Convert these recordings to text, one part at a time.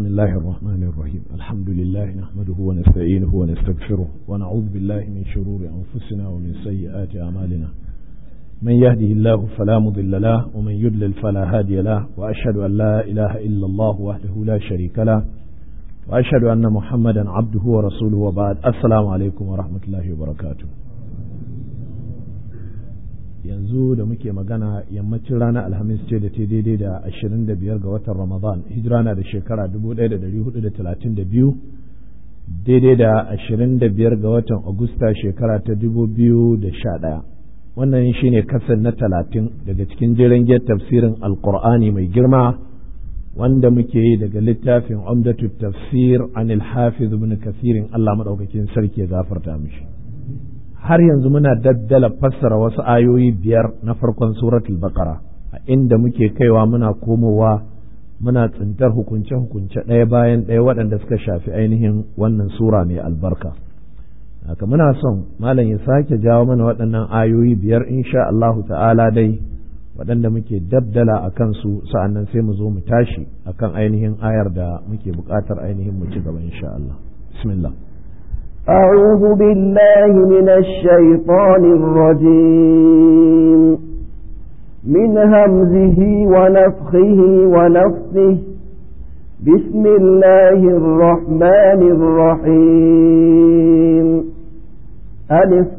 بسم الله الرحمن الرحيم الحمد لله نحمده ونستعينه ونستغفره ونعوذ بالله من شرور أنفسنا ومن سيئات أعمالنا من يهده الله فلا مضل له ومن يضلل فلا هادي له وأشهد أن لا إله إلا الله وحده لا شريك له وأشهد أن محمدا عبده ورسوله وبعد السلام عليكم ورحمة الله وبركاته yanzu da muke magana yammacin ranar alhamis ce da ta daidai da ashirin da biyar ga watan ramadan hijira na da shekara dubu ɗaya da ɗari hudu da talatin da biyu daidai da ashirin da biyar ga watan agusta shekara ta dubu biyu da sha ɗaya wannan shine kasar na talatin daga cikin jiran tafsirin alkur'ani mai girma wanda muke yi daga littafin umdatu tafsir anil hafiz ibn kasirin allah maɗaukakin sarki ya gafarta mishi har yanzu muna daddala fassara wasu ayoyi biyar na farkon suratul baqara a inda muke kaiwa muna komowa muna tsintar hukunce-hukunce ɗaya bayan ɗaya waɗanda suka shafi ainihin wannan sura mai albarka haka muna son malam ya sake jawo mana waɗannan ayoyi biyar insha Allahu ta'ala dai waɗanda muke dabdala a kansu sa'annan sai mu zo mu tashi akan ainihin ayar da muke buƙatar ainihin mu ci gaba insha Allah bismillah أعوذ بالله من الشيطان الرجيم من همزه ونفخه ونفثه بسم الله الرحمن الرحيم ألف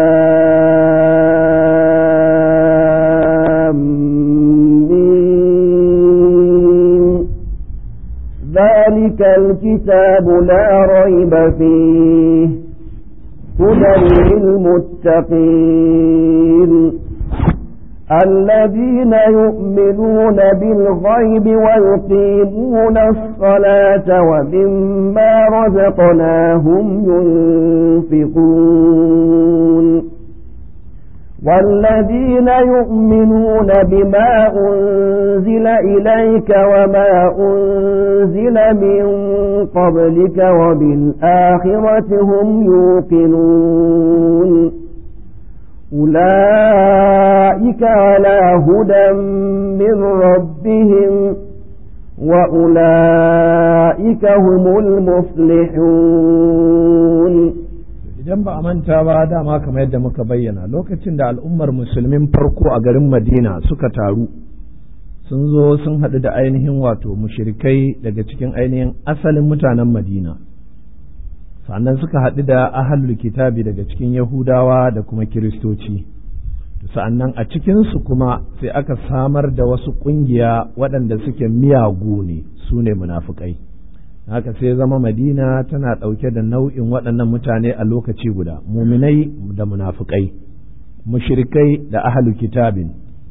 ذلك الكتاب لا ريب فيه هدى للمتقين الذين يؤمنون بالغيب ويقيمون الصلاة ومما رزقناهم ينفقون والذين يؤمنون بما أنزل إليك وما أنزل من قبلك وبالآخرة هم يوقنون أولئك على هدى من ربهم وأولئك هم المفلحون idan ba a manta ba dama kamar yadda muka bayyana lokacin da al'ummar musulmin farko a garin madina suka taru sun zo sun haɗu da ainihin wato mushirikai daga cikin ainihin asalin mutanen madina sannan suka haɗu da ahalul kitabi daga cikin yahudawa da kuma kiristoci sa'annan a cikinsu kuma sai aka samar da wasu ƙungiya waɗanda suke miyagu ne su ne munafukai. haka sai zama madina tana ɗauke da nau'in waɗannan mutane a lokaci guda muminai da munafukai mushrikai da ahalu kitabin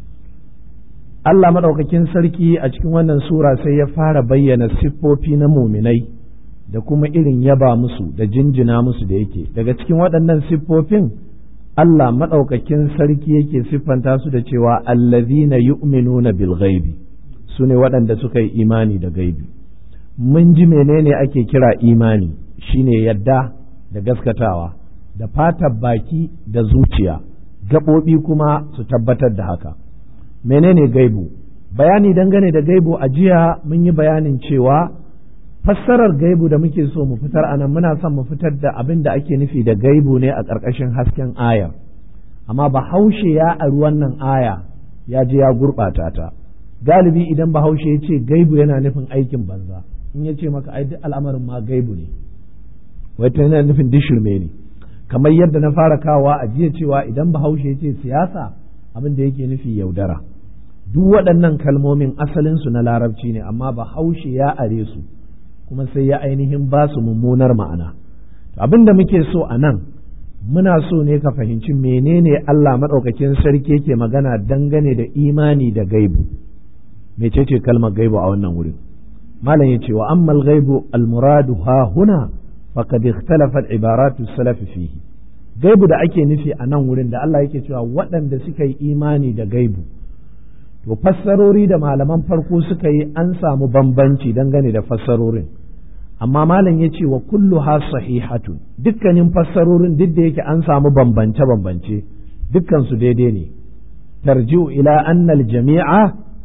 Allah maɗaukakin sarki a cikin wannan sura sai ya fara bayyana siffofi na muminai da kuma irin yaba musu da jinjina musu da yake daga cikin waɗannan siffofin Allah maɗaukakin sarki yake siffanta su da cewa allazina yu'minuna bil ghaibi su ne waɗanda suka yi imani da gaibi mun ji menene ake kira imani shine yadda da gaskatawa da fatar baki da zuciya gaɓoɓi kuma su tabbatar da haka menene gaibu bayani dangane da gaibu a jiya mun yi bayanin cewa fassarar gaibu da muke so mu fitar a nan muna son mu fitar da abin da ake nufi da gaibu ne a ƙarƙashin hasken ayar amma bahaushe ya ari wannan aya ya je ya gurɓata ta galibi idan bahaushe ya ce gaibu yana nufin aikin banza in ya ce maka ai duk al'amarin ma gaibu ne wata yana nufin dishirme ne kamar yadda na fara kawa a jiya cewa idan bahaushe ya ce siyasa abin da yake nufi yaudara duk waɗannan kalmomin asalinsu na larabci ne amma bahaushe ya are su kuma sai ya ainihin ba su mummunar ma'ana abin da muke so a nan muna so ne ka fahimci menene Allah maɗaukakin sarki yake magana dangane da imani da gaibu mecece kalmar gaibu a wannan wurin malam ya ce wa ammal ghaibu almuradu ha huna faqad ikhtalafat ibaratu salaf fihi gaibu da ake nufi a nan wurin da Allah yake cewa waɗanda suka yi imani da gaibu to fassarori da malaman farko suka yi an samu bambanci dangane da fassarorin amma malam ya ce wa kullu ha sahihatun dukkanin fassarorin duk da yake an samu bambance bambance dukkan su daidai ne tarji'u ila annal jami'a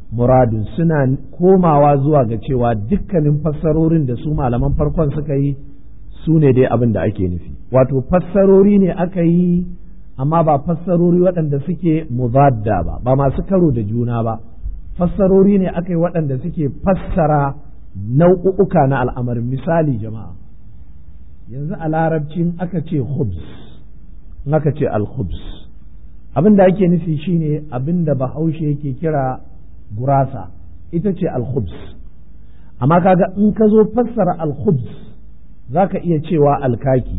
muradun suna komawa zuwa ga cewa dukkanin fassarorin da su malaman farkon suka yi su ne dai abin da ake nufi wato fassarori ne aka yi amma ba fassarori waɗanda suke muzadda ba ba masu karo da juna ba fassarori ne aka yi waɗanda suke fassara nau'uka na al'amarin misali jama'a yanzu a larabcin aka ce khubs in aka ce al-khubs abin da ake nufi shine abin da bahaushe yake kira gurasa ita ce al-khubs amma kaga in ka zo fassara al-khubs za ka iya cewa alkaki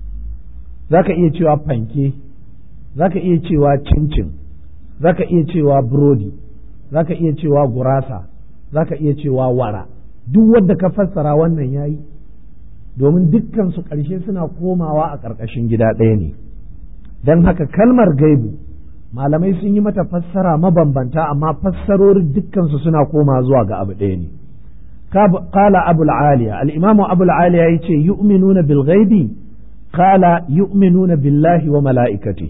za ka iya cewa fanke za ka iya cewa cincin za ka iya cewa burodi za ka iya cewa gurasa za ka iya cewa wara duk wadda ka fassara wannan yayi domin dukkan su ƙarshe suna komawa a ƙarƙashin gida ɗaya ne don haka kalmar gaibu malamai sun yi mata fassara mabambanta amma fassarorin dukkansu suna koma zuwa ga abu ɗaya ne قال أبو العالية الإمام أبو العالية يتي يؤمنون بالغيب قال يؤمنون بالله وملائكته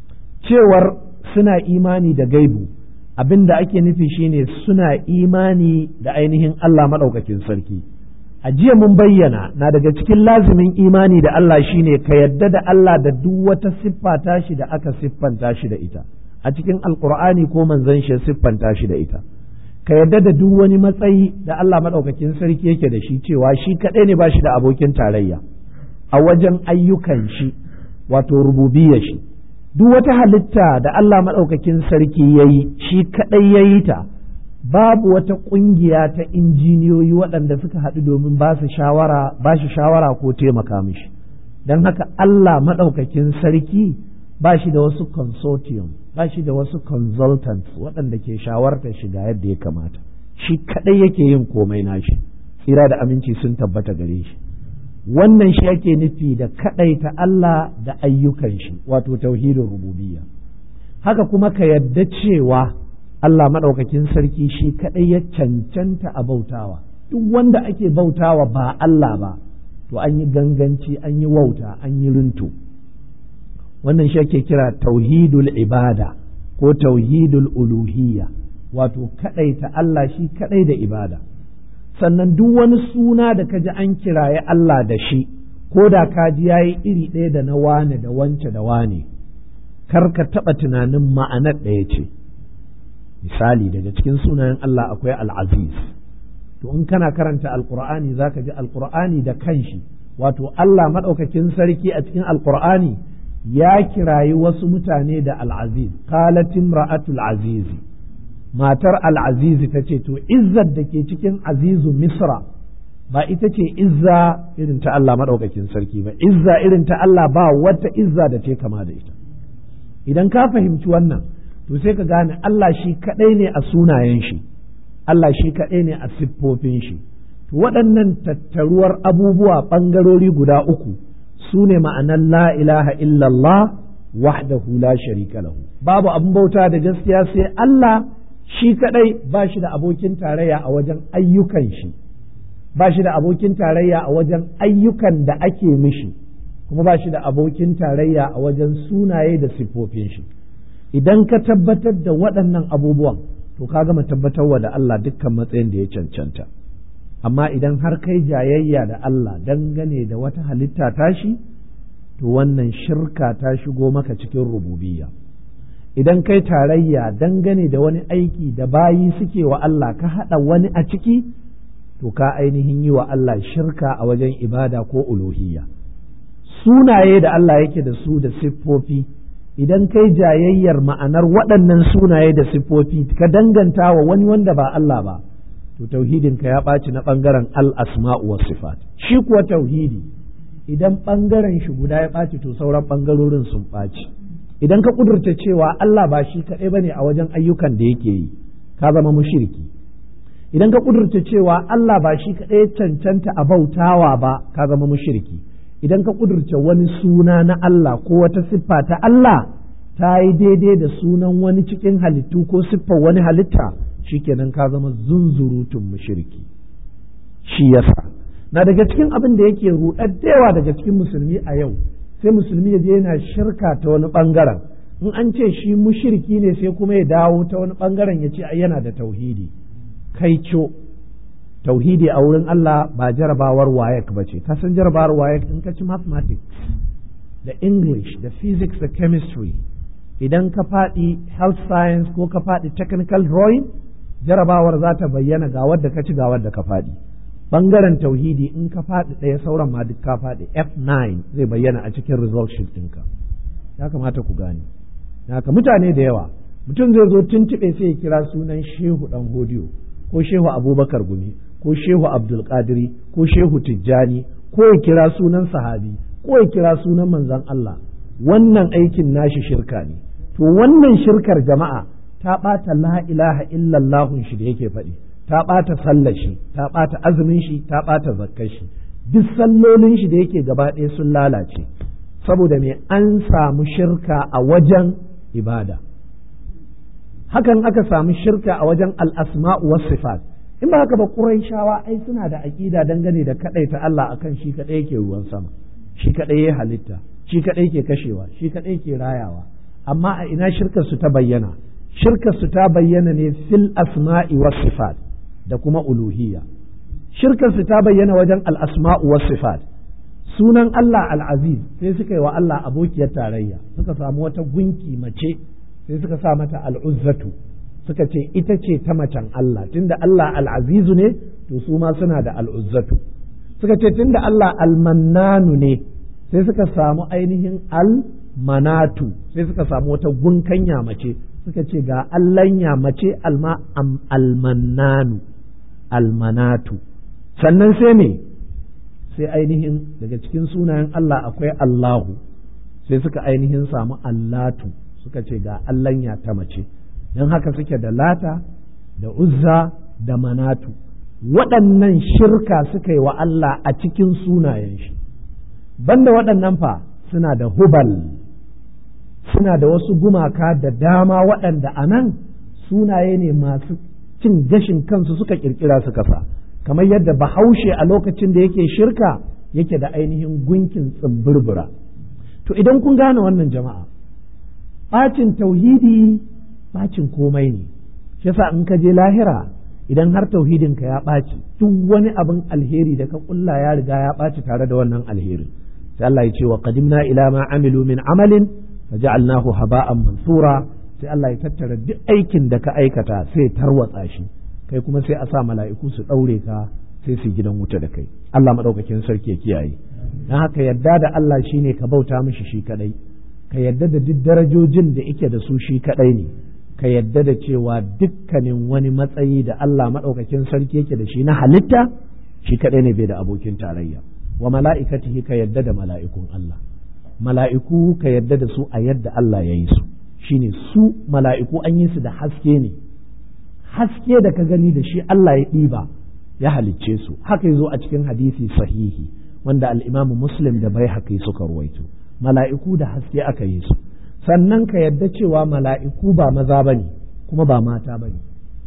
cewar suna imani da gaibu abin da ake nufi shine suna imani da ainihin Allah maɗaukakin sarki a jiya mun bayyana na daga cikin lazimin imani da Allah shine ka yadda da Allah da duk wata siffa tashi da aka siffanta shi da ita a cikin alkur'ani ko manzon shi siffanta shi da ita ka yarda da duk wani matsayi da Allah maɗaukakin sarki yake da shi cewa shi kaɗai ne ba shi da abokin tarayya a wajen ayyukan shi wato rububiyar shi duk wata halitta da Allah maɗaukakin sarki ya yi shi kaɗai ya yi ta babu wata ƙungiya ta injiniyoyi waɗanda suka haɗu domin ba su shawara ba shi shawara ko taimaka mishi don haka Allah maɗaukakin sarki ba shi da wasu consortium ba shi da wasu consultants waɗanda ke shawartar shiga yadda ya kamata shi kaɗai yake yin komai nashi tsira da aminci sun tabbata gare shi wannan shi ake nufi da kaɗaita Allah da ayyukan shi wato tauhidin rububiyya haka kuma ka yadda cewa Allah maɗaukakin sarki shi kaɗai ya cancanta a bautawa duk wanda ake bautawa ba Allah ba to an yi ganganci an yi wauta an yi runtu wannan shi ake kira tauhidul ibada ko tauhidul uluhiyya wato ta Allah shi kadai da ibada sannan duk wani suna da kaji an kiraye Allah da shi ko da kaji yayi iri ɗaya da na wane da wance da wane kar ka taɓa tunanin ma'anar ɗaya ce misali daga cikin sunayen Allah akwai al'aziz to in kana karanta alqur'ani zaka ji alqur'ani da kanshi wato Allah maɗaukakin sarki a cikin alqur'ani ya kirayi wasu mutane da al'aziz qalatin ra'atul azizi matar al'azizi ta ce to izzar da ke cikin azizu misra ba ita ce izza irin ta Allah maɗaukakin sarki ba izza irin ta Allah ba wata izza da ce kama da ita idan ka fahimci wannan to sai ka gane Allah shi kaɗai ne a sunayen shi Allah shi kaɗai ne a siffofin shi to waɗannan tattaruwar abubuwa ɓangarori guda uku su ne ma'anar la ilaha illallah wahdahu la sharika lahu babu abin bauta da gaskiya sai Allah shi kadai ba shi da abokin tarayya a wajen ayyukan shi ba shi da abokin tarayya a wajen ayyukan da ake mishi kuma ba shi da abokin tarayya a wajen sunaye da siffofin shi idan ka tabbatar da waɗannan abubuwan to ka gama tabbatarwa da Allah dukkan matsayin da ya cancanta amma idan har kai jayayya da Allah dangane da wata halitta tashi to wannan shirka ta shigo maka cikin rububiyya idan kai tarayya dangane da wani aiki da bayi suke wa Allah ka haɗa wani a ciki to ka ainihin yi wa Allah shirka a wajen ibada ko uluhiyya sunaye da Allah yake da su da siffofi idan kai jayayyar ma'anar waɗannan sunaye da siffofi ka danganta wa wani wanda ba Allah ba to tauhidinka ya ɓaci na ɓangaren al-asma'u was sifat shi kuwa tauhidi idan ɓangaren shi guda ya ɓaci to sauran ɓangarorin sun ɓaci idan ka ƙudurta cewa Allah ba shi kaɗai bane a wajen ayyukan da yake yi ka zama mushriki idan ka ƙudurta cewa Allah ba shi kaɗai cancanta a bautawa ba ka zama mushriki idan ka ƙudurta wani suna na Allah ko wata siffa ta Allah ta yi daidai da sunan wani cikin halittu ko siffar wani halitta shikenan ka zama zunzurutun mushriki shi yasa na daga cikin abin da yake ruɗar da yawa daga cikin musulmi a yau sai musulmi ya je yana shirka ta wani ɓangaren in an ce shi mushiriki ne sai kuma ya dawo ta wani bangaren ya ce ai yana da tauhidi kai co tauhidi a wurin Allah ba jarabawar wayek ba ce kasan jarabawar wayek in ka ci mathematics da english da physics da chemistry idan ka faɗi health science ko ka faɗi technical drawing jarabawar za ta bayyana ga wadda ka ci ga wadda ka faɗi bangaren tauhidi in ka faɗi ɗaya sauran ma duk ka faɗi F9 zai bayyana a cikin result sheet ɗinka ya kamata ku gane haka mutane da yawa mutum zai zo tuntuɓe sai ya kira sunan shehu ɗan hodiyo ko shehu abubakar gumi ko shehu abdulkadiri ko shehu tijjani ko ya kira sunan sahabi ko ya kira sunan manzon Allah wannan aikin nashi shirka ne to wannan shirkar jama'a ta ɓata la ilaha illallahun shi da yake faɗi ta ɓata sallar shi ta ɓata azumin shi ta ɓata zakkar shi duk sallolin shi da yake gaba ɗaya sun lalace saboda me an samu shirka a wajen ibada hakan aka samu shirka a wajen al'asma'u was sifat in ba haka ba shawa ai suna da aƙida dangane da kaɗaita Allah akan shi kaɗai yake ruwan sama shi kaɗai ya halitta shi kaɗai ke kashewa shi kaɗai ke rayawa amma a ina shirkar su ta bayyana shirkar su ta bayyana ne fil asma'i was sifat da kuma uluhiyya shirkar su ta bayyana wajen al asma'u was sifat sunan Allah al-aziz sai suka yi wa Allah abokiyar tarayya suka samu wata gunki mace sai suka sa mata al-uzzatu suka ce ita ce ta macen Allah tunda Allah al-azizu ne to su ma suna da al-uzzatu suka ce tunda Allah al-mannanu ne sai suka samu ainihin al-manatu sai suka samu wata gunkanya mace suka ce ga allanya mace alma almannanu almanatu sannan sai ne sai ainihin daga cikin sunayen Allah akwai Allahu sai suka ainihin samu allatu suka ce ga allanya ta mace don haka suke da lata da uzza da manatu waɗannan shirka suka yi wa Allah a cikin sunayen shi banda waɗannan fa suna da hubal suna da wasu gumaka da dama waɗanda a nan sunaye ne masu cin gashin kansu suka ƙirƙira suka sa kamar yadda bahaushe a lokacin da yake shirka yake da ainihin gunkin tsibbirbira to idan kun gane wannan jama'a ɓacin tauhidi ɓacin komai ne shi yasa in ka je lahira idan har tauhidinka ya ɓaci duk wani abin alheri da ka ƙulla ya riga ya ɓaci tare da wannan alherin sai Allah ya ce wa qadimna ila ma amilu min amalin faja'alnahu haba'an mansura sai Allah ya tattara duk aikin da ka aikata sai tarwatsa shi kai kuma sai a sa mala'iku su daure ka sai su gidan wuta da kai Allah madaukakin sarki ya kiyaye dan haka yadda da Allah shine ka bauta mishi shi kadai ka yadda da duk darajojin da yake da su shi kadai ne ka yadda da cewa dukkanin wani matsayi da Allah madaukakin sarki yake da shi na halitta shi kadai ne bai da abokin tarayya wa mala'ikatihi ka yadda da mala'ikun Allah mala'iku ka yadda da su a yadda Allah ya yi su shine su mala'iku an yi su da haske ne haske da ka gani da shi Allah ya ɗiba ya halicce su haka zo a cikin hadisi sahihi wanda al'imamu muslim da bai haka suka ruwaito mala'iku da haske aka yi su sannan ka yadda cewa mala'iku ba maza ba ne kuma ba mata ba ne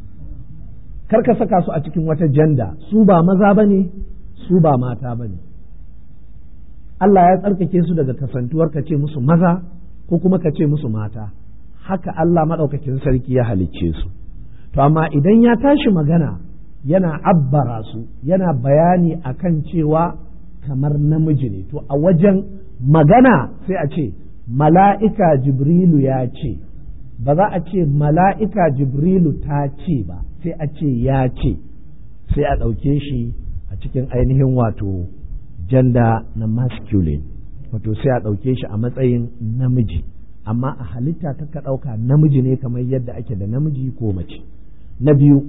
kar ka saka su a cikin wata janda su ba maza ba ne su ba mata ba ne Allah ya tsarkake su daga kasantuwar ka ce musu maza ko kuma ka ce musu mata haka Allah maɗaukakin sarki ya halicce su to amma idan ya tashi magana yana abbara su yana bayani akan cewa kamar namiji ne to a wajen magana sai a ce mala'ika jibrilu ya ce ba za a ce mala'ika jibrilu ta ce ba sai a ce ya ce sai a ɗauke shi a cikin ainihin wato janda na masculine wato sai a ɗauke shi a matsayin namiji amma a halitta ka ɗauka namiji ne kamar yadda ake da namiji ko mace na biyu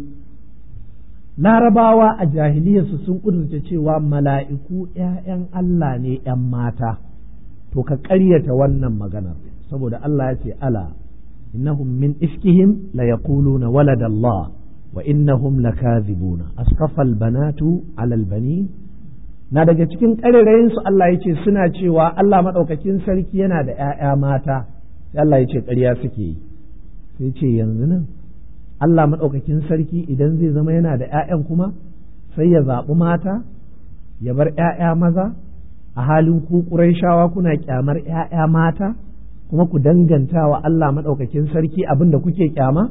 larabawa a jahiliyarsu sun ƙudurce cewa mala'iku ‘ya'yan Allah ne ‘yan mata to ka ƙaryata wannan maganar saboda Allah ya ce ala innahum min iskihim la yaquluna walada Allah wa innahum lakazibuna asqafal banatu alal bani na daga cikin ƙarerayin su Allah ya ce suna cewa Allah maɗaukakin sarki yana da ‘ya'ya mata sai Allah ya ce ƙarya suke yi sai ce yanzu nan Allah maɗaukakin sarki idan zai zama yana da ‘ya'yan kuma sai ya zaɓi mata ya bar ‘ya'ya maza a halin ku shawa kuna ƙyamar ‘ya'ya mata kuma ku danganta wa Allah maɗaukakin sarki abin da kuke kyama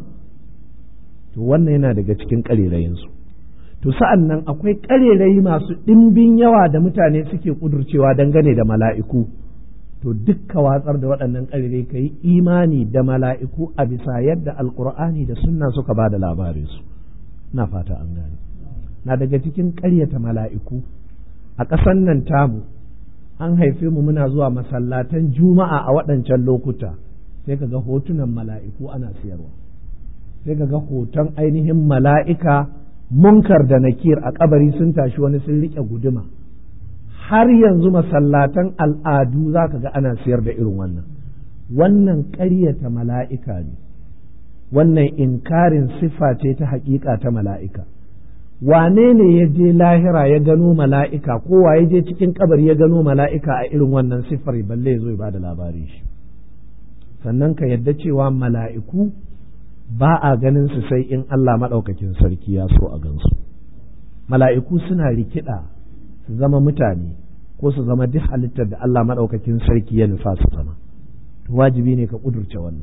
to wannan yana daga cikin ƙarerayinsu to sa'an nan akwai ƙarerayi masu ɗimbin yawa da mutane suke ƙudurcewa dangane da mala'iku to dukka watsar da waɗannan ƙarerai ka yi imani da mala'iku a bisa yadda alƙur'ani da sunna suka ba da labarinsu na fata an gane na daga cikin ƙaryata mala'iku a ƙasan nan tamu an haife mu muna zuwa masallatan juma'a a waɗancan lokuta sai ka ga hotunan mala'iku ana siyarwa sai ka ga hoton ainihin mala'ika munkar da nakir a kabari sun tashi wani sun riƙe guduma har yanzu masallatan al'adu za ka ga ana siyar da irin wannan wannan ƙaryata mala'ika ne wannan inkarin siffa ce ta haƙiƙa ta mala'ika wane ne ya je lahira ya gano mala'ika ko wa ya je cikin kabari ya gano mala'ika a irin wannan siffar balle ya zo ya ba da labari shi sannan ka yadda cewa mala'iku ba a ganin su sai in Allah maɗaukakin sarki ya so a gansu mala'iku suna rikida su zama mutane ko su zama duk halittar da Allah maɗaukakin sarki ya nufa su zama to wajibi ne ka ƙudurce wannan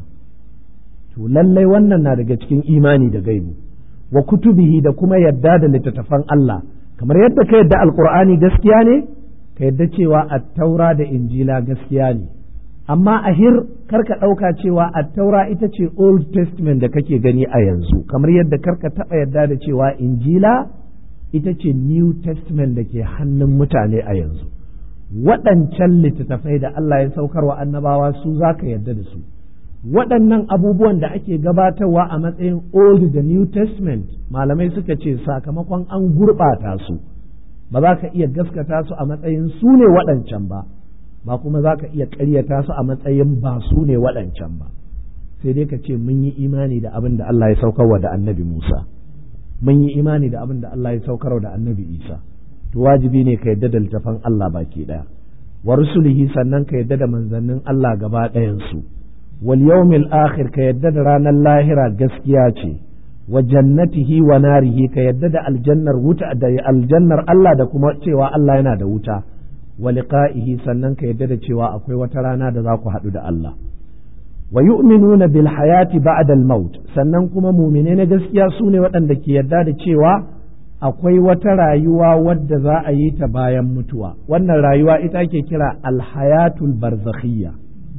to lallai wannan na daga cikin imani da gaibu wa kutubihi da kuma yadda da littattafan Allah kamar yadda ka yadda alkur'ani gaskiya ne ka yadda cewa attaura da injila gaskiya ne amma a hir karka ɗauka cewa attaura ita ce old testament da kake gani a yanzu kamar yadda karka taɓa yadda da cewa injila ita ce new testament da ke hannun mutane a yanzu waɗancan littattafai da Allah ya saukarwa annabawa su za ka yadda da su waɗannan abubuwan da ake gabatarwa a matsayin old da new testament malamai suka ce sakamakon an gurɓata su ba za ka iya gaskata su a matsayin su ne waɗancan ba ba kuma za ka iya ƙaryata su a matsayin ba su ne waɗancan ba sai dai ka ce mun yi imani da abin da Allah ya saukarwa da annabi Musa mun yi imani da abin da Allah ya saukarwa da annabi Isa to wajibi ne ka yadda da littafan Allah baki ɗaya wa rusulihi sannan ka yadda da manzannin Allah gaba ɗayan su wal yawmil akhir ka yadda da ranar lahira gaskiya ce wa jannatihi wa narihi ka yadda da aljannar wuta da aljannar Allah da kuma cewa Allah yana da wuta wa liqa'ihi sannan ka yadda da cewa akwai wata rana da za ku haɗu da Allah wa yu'minuna bil hayati ba'da al maut sannan kuma mumine na gaskiya su ne waɗanda ke yadda da cewa akwai wata rayuwa wadda za a yi ta bayan mutuwa wannan rayuwa ita ake kira al hayatul barzakhiyya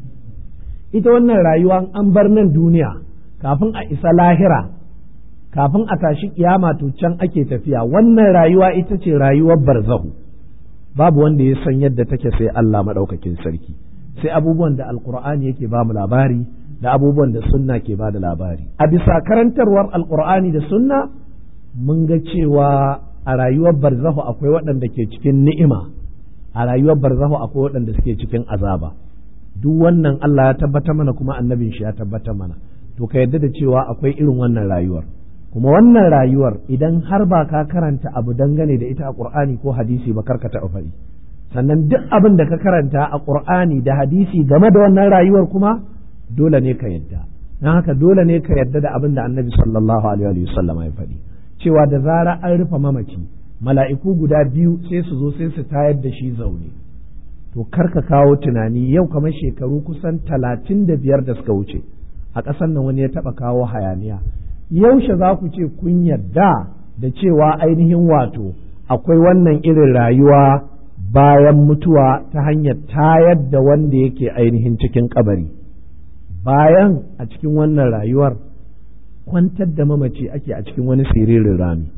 ita wannan rayuwa an bar nan duniya kafin a isa lahira kafin a tashi kiyama to can ake tafiya wannan rayuwa ita ce rayuwar barzahu babu wanda ya san yadda take sai Allah maɗaukakin sarki sai abubuwan da alkur'ani yake ba mu labari da abubuwan da sunna ke ba da labari a bisa karantarwar alkur'ani da sunna mun ga cewa a rayuwar barzahu akwai waɗanda ke cikin ni'ima a rayuwar barzahu akwai waɗanda suke cikin azaba duk wannan Allah ya tabbata mana kuma annabin shi ya tabbata mana to ka yarda da cewa akwai irin wannan rayuwar kuma wannan rayuwar idan har ba ka karanta abu dangane da ita a Qur'ani ko hadisi ba karka taɓa faɗi sannan duk abin da ka karanta a Qur'ani da hadisi game da wannan rayuwar kuma dole ne ka yadda don haka dole ne ka yadda da abin da annabi sallallahu alaihi wa sallam ya faɗi cewa da zara an rufe mamaci mala'iku guda biyu sai su zo sai su tayar da shi zaune to karka kawo tunani yau kamar shekaru kusan talatin da biyar da suka wuce a ƙasar nan wani ya taɓa kawo hayaniya yaushe za ku ce kun yarda da cewa ainihin wato akwai wannan irin rayuwa bayan mutuwa ta hanyar tayar da wanda yake ainihin cikin kabari bayan a cikin wannan rayuwar kwantar da mamaci ake a cikin wani siririn rami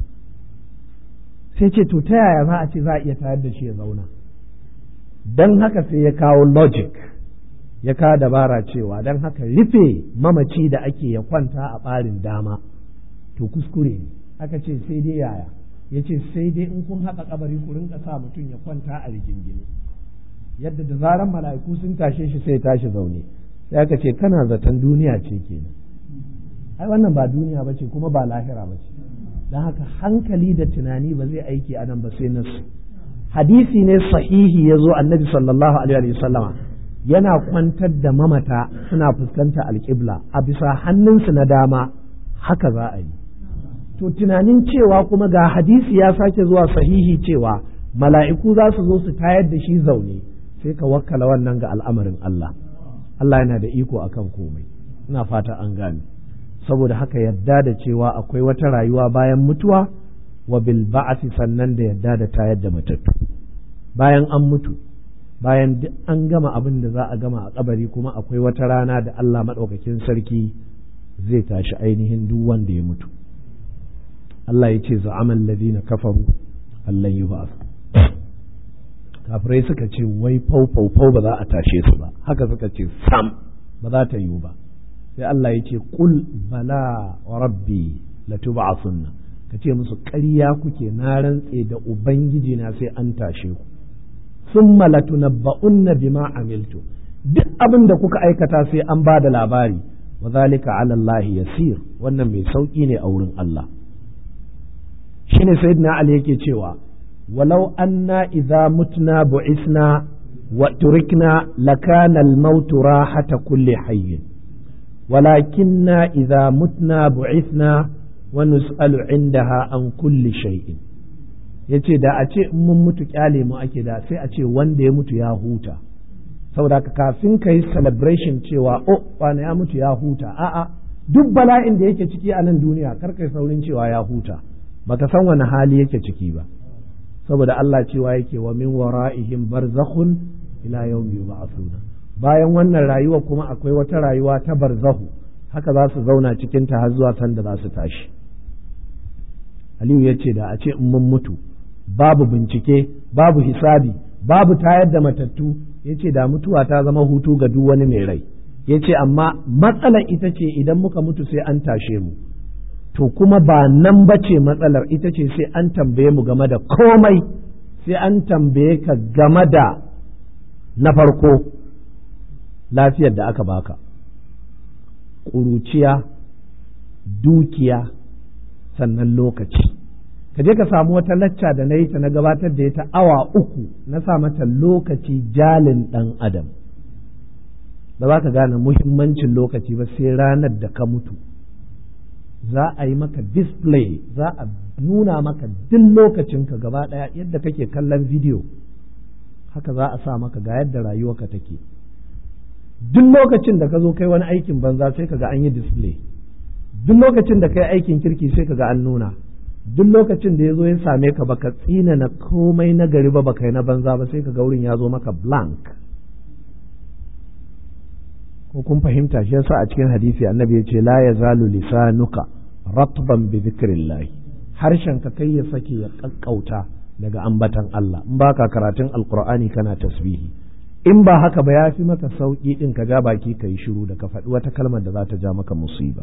sai ce to ta yaya za a ce za a iya tayar da shi ya zauna don haka sai ya kawo logic ya kawo dabara cewa don haka rufe mamaci da ake ya kwanta a ɓarin dama to kuskure ne aka ce sai dai yaya ya ce sai dai in kun haƙa kabari ku rinka sa mutum ya kwanta a rigingine yadda da zaran mala'iku sun tashe shi sai tashi zaune sai aka ce kana zaton duniya ce kenan ai wannan ba duniya ba ce kuma ba lahira ba ce don haka hankali da tunani ba zai aiki a nan ba sai nasu hadisi ne sahihi ya zo annabi sallallahu alaihi wa sallama yana kwantar da mamata suna fuskanta alƙibla a bisa hannunsu na dama haka za a yi to tunanin cewa kuma ga hadisi ya sake zuwa sahihi cewa mala'iku za su zo su tayar da shi zaune sai ka wakkala wannan ga al'amarin Allah Allah yana da iko akan komai ina fata an gane saboda haka yadda da cewa akwai wata rayuwa bayan mutuwa wa bil ba'thi sannan da yadda da tayar da matattu bayan an mutu bayan duk an gama abin da za a gama a kabari kuma akwai wata rana da Allah maɗaukakin sarki zai tashi ainihin duk wanda ya mutu Allah ya ce za'aman ladina kafaru Allah yi ba kafirai suka ce wai fau fau fau ba za a tashe su ba haka suka ce sam ba za ta yiwu ba sai Allah ya ce qul bala wa rabbi latub'asunna ka ce musu ƙarya kuke na rantse da ubangiji na sai an tashe ku summa latunabba'unna bima amiltu duk abin da kuka aikata sai an ba da labari wa zalika ala Allah yasir wannan mai sauki ne a wurin Allah shine sayyidina Ali yake cewa walau anna idza mutna bu'isna wa turikna lakana al-maut rahata kulli hayy walakinna idza mutna bu'ithna wa nus'alu indaha an kulli shay'in yace da a ce in mun mutu kyale mu ake da sai a ce wanda ya mutu ya huta saboda kafin ka yi celebration cewa o wani ya mutu ya huta a'a duk bala'in da yake ciki a nan duniya kar kai saurin cewa ya huta baka san wani hali yake ciki ba saboda Allah cewa yake wa min wara'ihim barzakhun ila yawmi yub'athuna bayan wannan rayuwa kuma akwai wata rayuwa ta barzahu haka za su zauna cikin ta har zuwa sanda za su tashi Aliyu ya ce da a ce in mun mutu babu bincike babu hisabi babu tayar da matattu ya ce da mutuwa ta zama hutu ga duk wani mai rai ya ce amma matsalar ita ce idan muka mutu sai an tashe mu to kuma ba nan ba ce matsalar ita ce sai an tambaye mu game da komai sai an tambaye ka game da na farko lafiyar da aka baka ƙuruciya dukiya sannan lokaci ka je ka samu wata lacca da na yi ta na gabatar da ita awa uku na sa mata lokaci jalin ɗan adam ba za ka gane muhimmancin lokaci ba sai ranar da ka mutu za a yi maka display za a nuna maka duk lokacinka gaba ɗaya yadda kake kallon video haka za a sa maka ga yadda rayuwarka take duk lokacin da ka zo kai wani aikin banza sai ka ga an yi display duk lokacin da kai aikin kirki sai ka ga an nuna duk lokacin da ya zo ya same ka baka tsina na komai na gari ba baka yi na banza ba sai ka ga wurin ya zo maka blank ko kun fahimta shi yasa a cikin hadisi annabi ya ce la yazalu lisanuka ratban bi dhikrillah harshen ka kai ya sake ya kakkauta daga ambatan Allah in baka karatun alqur'ani kana tasbihi in ba haka ba ya fi maka sauki din ka ja baki kai shiru da ka faɗi wata kalmar da za ta ja maka musiba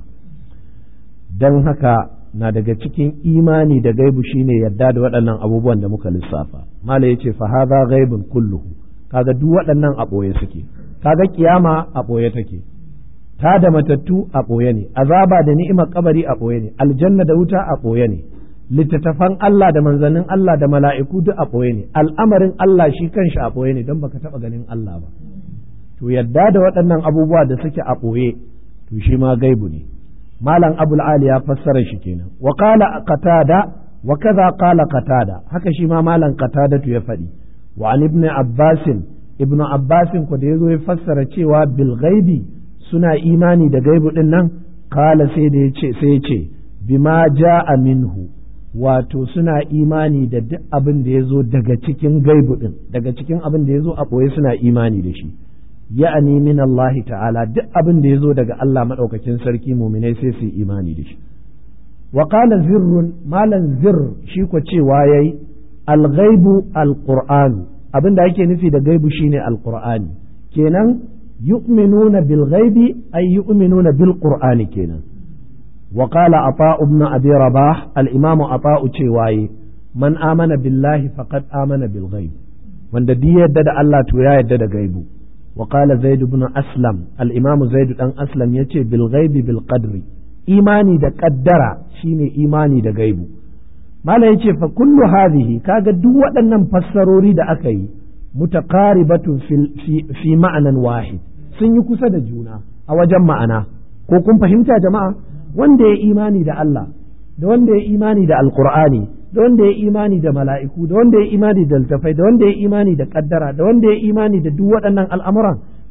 dan haka na daga cikin imani da gaibu shine yadda da waɗannan abubuwan da muka lissafa mala yace fa hadha ghaibun kulluhu kaga duk waɗannan a ɓoye suke kaga kiyama a ɓoye take ta da matattu a ɓoye ne azaba da ni'imar kabari a ɓoye ne aljanna da wuta a ɓoye ne littattafan Allah da manzannin Allah da mala'iku duk a ɓoye ne al'amarin Allah shi kanshi a ɓoye ne don baka taɓa ganin Allah ba to yadda da waɗannan abubuwa da suke a ɓoye to shi ma gaibu ne malam abul ali ya fassara shi kenan wa qala qatada wa kaza qala qatada haka shi ma malam qatada ya faɗi wa an ibn abbasin ibnu abbasin ku da ya zo ya fassara cewa bil ghaibi suna imani da gaibu din nan kala sai da yace sai ya ce bima ja'a minhu wato suna imani da duk abin da ya zo daga cikin gaibu din daga cikin abin da ya zo a ɓoye suna imani da shi ya'ani min Allah ta'ala duk abin da ya zo daga Allah maɗaukakin sarki muminai sai su imani da shi wa qala zirrun malan zirr shi ko cewa yayi al-ghaibu al-qur'anu abin da ake nufi da gaibu shine alqur'ani kenan yu'minuna bil ghaibi ay yu'minuna bil qur'ani kenan wa qala ata ibn abi rabah al imamu ata cewaye man amana billahi faqad amana bil ghaib wanda duk yadda da Allah to ya yadda da gaibu wa qala zaid ibn aslam al imamu zaid dan aslam yace bil ghaibi bil qadri imani da qaddara shine imani da gaibu Malam yace fa kullu hadhihi kaga duk waɗannan fassarori da aka yi mutaqaribatun fi, fi ma'anan wahid sun yi kusa da juna a wajen ma'ana ko kun fahimta jama'a wanda ya imani da Allah da wanda ya imani da alqur'ani da wanda ya imani da mala'iku da wanda ya imani da littafai da wanda ya imani da kaddara da wanda ya imani da duk waɗannan al'amuran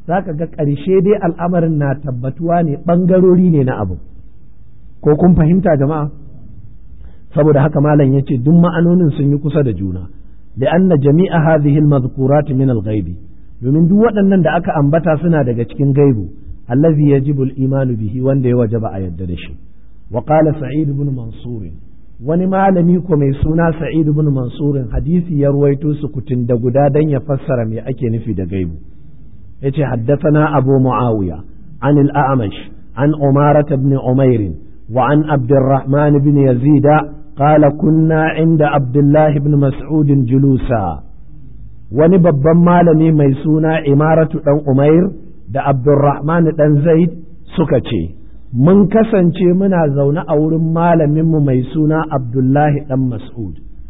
za ka ga ƙarshe dai al'amarin na tabbatuwa ne ɓangarori ne na abu ko kun fahimta jama'a saboda haka malam ya ce duk ma'anonin sun yi kusa da juna li'anna jami'a hadhihi al-madhkurat min al-ghaibi domin duk waɗannan da aka ambata suna daga cikin gaibu allazi yajibu al-imanu bihi wanda ya wajaba a yadda da shi wa qala sa'id ibn mansur wani malami ko mai suna sa'id ibn mansur hadisi ya ruwaito su kutin da guda dan ya fassara me ake nufi da gaibu yace haddathana abu muawiya an al-a'mash an umarat ibn umair wa an abdurrahman ibn yazid قال كنا عند عبد الله بن مسعود جلوسا wani babban malami mai suna imaratu ɗan umair da abdurrahman ɗan zaid suka ce mun kasance muna zaune a wurin malaminmu mai suna abdullahi ɗan mas'ud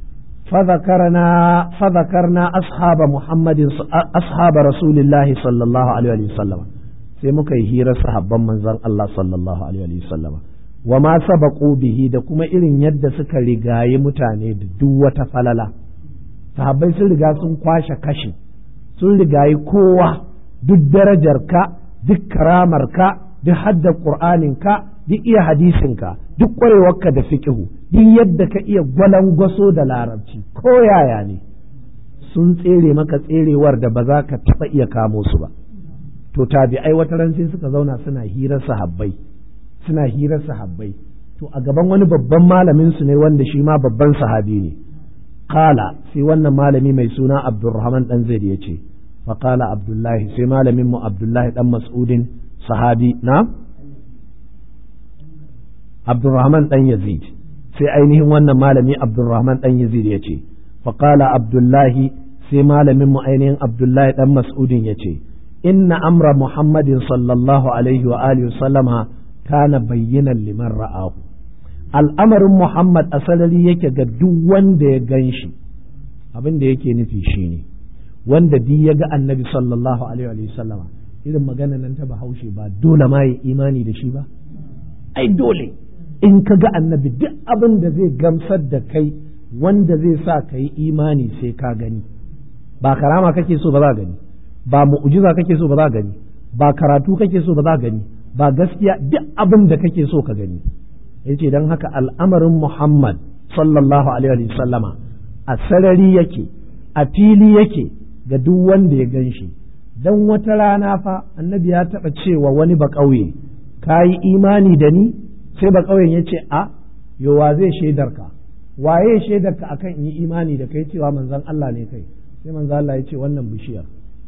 fadakarna ashaba muhammadin ashaba rasulillahi sallallahu alaihi wasallam sai muka yi hirar sahabban manzon Allah sallallahu alaihi wasallam wa ma sabaqu bihi da kuma irin yadda suka rigayi mutane da duk wata falala sahabbai sun riga sun kwashe kashi sun rigayi kowa duk darajarka duk karamarka duk hadda ka duk iya hadisinka duk ƙwarewarka da fiƙihu duk yadda ka iya gwalangwaso da larabci ko yaya ne sun tsere maka tserewar da ba za ka taɓa iya kamo su ba to tabi'ai wata ran sai suka zauna suna hirar sahabbai suna hirar sahabbai to a gaban wani babban malamin su ne wanda shi ma babban sahabi ne qala sai wannan malami mai suna abdurrahman dan zaid ya ce fa qala abdullahi sai malamin mu abdullahi dan mas'udin sahabi na abdurrahman dan yazid sai ainihin wannan malami abdurrahman dan yazid ya ce fa qala abdullahi sai malamin mu ainihin abdullahi dan mas'udin ya ce inna amra muhammadin sallallahu alaihi wa alihi sallama kana bayyanan liman ra'ahu al'amarin Muhammad a sarari yake ga duk wanda ya gan shi abin da yake nufi shi ne wanda duk ya ga annabi sallallahu alaihi wa sallama irin magana nan ta bahaushe ba dole ma ya imani da shi ba ai dole in ka ga annabi duk abin da zai gamsar da kai wanda zai sa ka yi imani sai ka gani ba karama kake so ba za gani ba mu'ujiza kake so ba za gani ba karatu kake so ba za gani ba gaskiya duk abin da kake so ka gani yace don haka al'amarin Muhammad sallallahu alaihi sallama a sarari yake a fili yake ga duk wanda ya gan shi don wata rana fa annabi ya taɓa cewa wani ba ƙauye ka yi imani da ni sai ba ƙauyen ya ce a yowa zai shaidar ka waye shaidar ka akan yi imani da kai cewa manzon Allah ne kai sai manzon Allah ya ce wannan bishiyar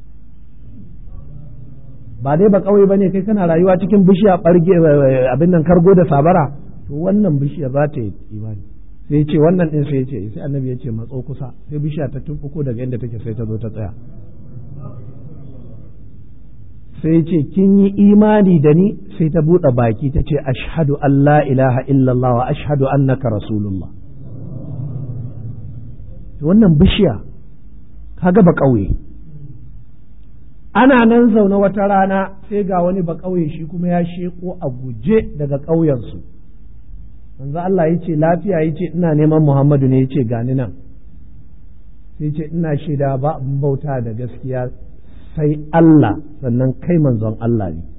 ba dai ba ƙauye bane kai kana rayuwa cikin bishiya ɓarge abin nan kargo da sabara to wannan bishiya za ta yi imani sai ce wannan din sai ce sai annabi ya ce matso kusa sai bishiya ta tumfuko daga inda take sai ta zo ta tsaya sai ce kin yi imani da ni sai ta buɗe baki ta ce ashhadu an la ilaha illallah wa ashhadu annaka rasulullah to wannan bishiya kaga ba ƙauye ana nan zaune wata rana sai ga wani ba ƙauye shi kuma ya sheko a guje daga ƙauyensu manzo Allah ya ce lafiya ya ce ina neman Muhammadu ne ya ce gani nan sai ce ina shaida ba abin bauta da gaskiya sai Allah sannan kai manzon Allah ne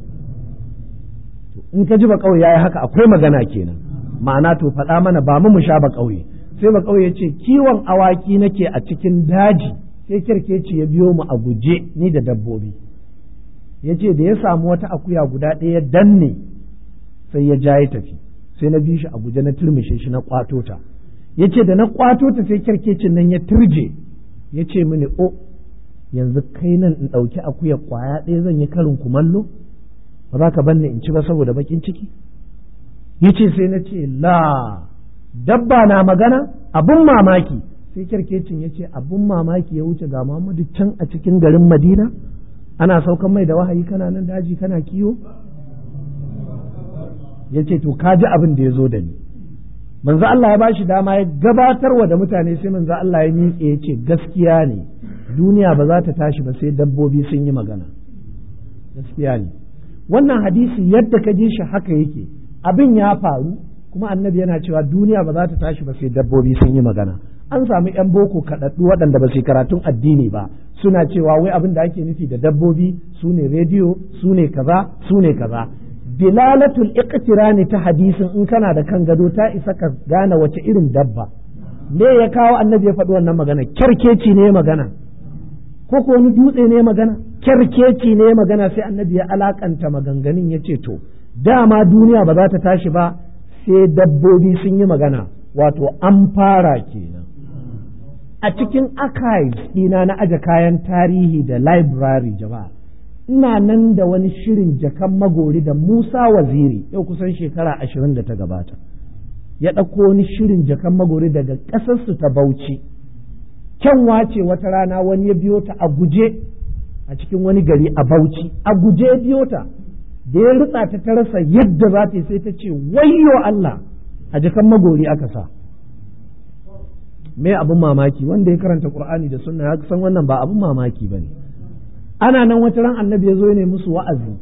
in ka ji ba ƙauye yayi haka akwai magana kenan ma'ana to faɗa mana ba mu mu sha ba ƙauye sai ba ƙauye ce kiwon awaki nake a cikin daji sai kirkeci ya biyo mu a guje ni da dabbobi ya ce da ya samu wata akuya guda ɗaya danne sai ya ja ya tafi sai na bi shi a guje na turmishe shi na kwato ta ya ce da na kwato ta sai kirkecin nan ya turje ya ce mini o yanzu kai nan in ɗauki akuya kwaya ɗaya zan yi karin kumallo ba za ka banne in ci ba saboda bakin ciki ya ce sai na ce la dabba na magana abun mamaki sai kyarkecin ya ce abun mamaki ya wuce ga Muhammadu can a cikin garin Madina ana saukan mai da wahayi kana nan daji kana kiwo ya ce to ka ji abin da ya zo da ni manzo Allah ya bashi dama ya gabatarwa da mutane sai manzo Allah ya miƙe ya ce gaskiya ne duniya ba za ta tashi ba sai dabbobi sun yi magana gaskiya ne wannan hadisi yadda ka ji shi haka yake abin ya faru kuma annabi yana cewa duniya ba za ta tashi ba sai dabbobi sun yi magana an samu yan boko kaɗaɗɗu waɗanda ba su karatun addini ba suna cewa wai abin da ake nufi da dabbobi su ne rediyo su ne kaza su ne kaza dilalatul iqtirani ta hadisin in kana da kan gado ta isa ka gane wace irin dabba me ya kawo annabi ya faɗi wannan magana kyarkeci ne magana ko ko wani dutse ne magana kyarkeci ne magana sai annabi ya alakanta maganganun ya ce to dama duniya ba za ta tashi ba sai dabbobi sun yi magana wato an fara kenan a cikin archives ɗina na aje kayan tarihi da library jama'a ina nan da wani shirin jakan magori da Musa Waziri yau kusan shekara ashirin da ta gabata ya ɗauko wani shirin jakan magori daga ƙasarsu ta Bauchi kyanwa ce wata rana wani ya biyo ta a guje a cikin wani gari a Bauchi a guje ya biyo ta da ya ritsa ta ta rasa yadda za ta yi sai ta ce wayyo Allah a jakan magori aka sa me abin mamaki wanda ya karanta Qur'ani da sunna ya san wannan ba abin mamaki bane ana nan wata ran annabi ya zo ne musu wa'azi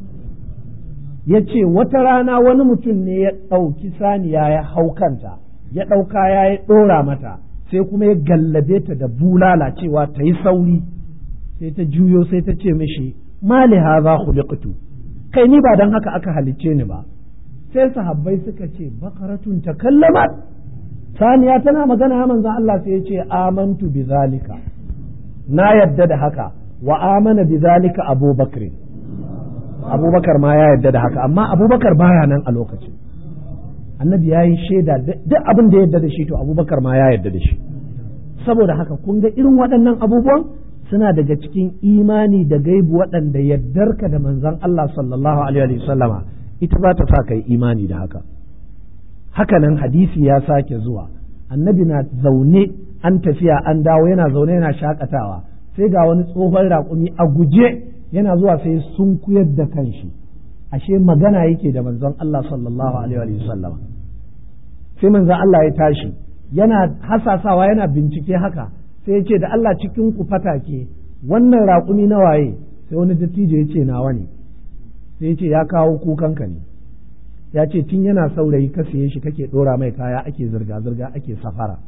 ya ce wata rana wani mutum ne ya ɗauki saniya ya hau kanta ya ɗauka ya yi ɗora mata sai kuma ya gallabe ta da bulala cewa ta yi sauri sai ta juyo sai ta ce mishi mali haza khuliqtu kai ni ba dan haka aka halicce ni ba sai sahabbai suka ce bakaratun takallamat saniya tana magana ya manzon Allah sai ya ce amantu bi zalika na yadda da haka wa amana bi zalika abubakar abubakar ma ya yadda da haka amma abubakar baya nan a lokacin annabi ya yi shaida duk abin da ya yadda da shi to abubakar ma ya yadda da shi saboda haka kun ga irin waɗannan abubuwan suna daga cikin imani da gaibu waɗanda yaddarka da manzon Allah sallallahu alaihi sallama ita za ta sa kai imani da haka haka nan hadisi ya sake zuwa annabi na zaune an tafiya an dawo yana zaune yana shakatawa sai ga wani tsohon raƙumi a guje yana zuwa sai sun kuyar da kanshi ashe magana yake da manzon Allah sallallahu alaihi wa sallam sai manzon Allah ya tashi yana hasasawa yana bincike haka sai ya ce da Allah cikin ku fatake wannan raƙumi na waye sai wani dattijo ya ce nawa ne sai ya ce ya kawo kukanka ne ya ce tun yana saurayi ka siye shi kake ɗora mai kaya ake zirga-zirga ake safara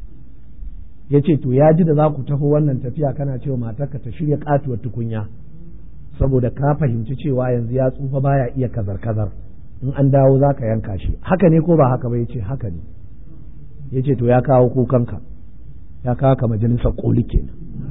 ya ce to ya ji da za ku taho wannan tafiya kana cewa matarka ta shirya katuwar tukunya saboda ka fahimci cewa yanzu ya tsufa baya iya kazar-kazar in an dawo za ka yanka shi haka ne ko ba haka ba ya ce haka ne ya ce to ya kawo kukanka ya kawo ka majalisar koli kenan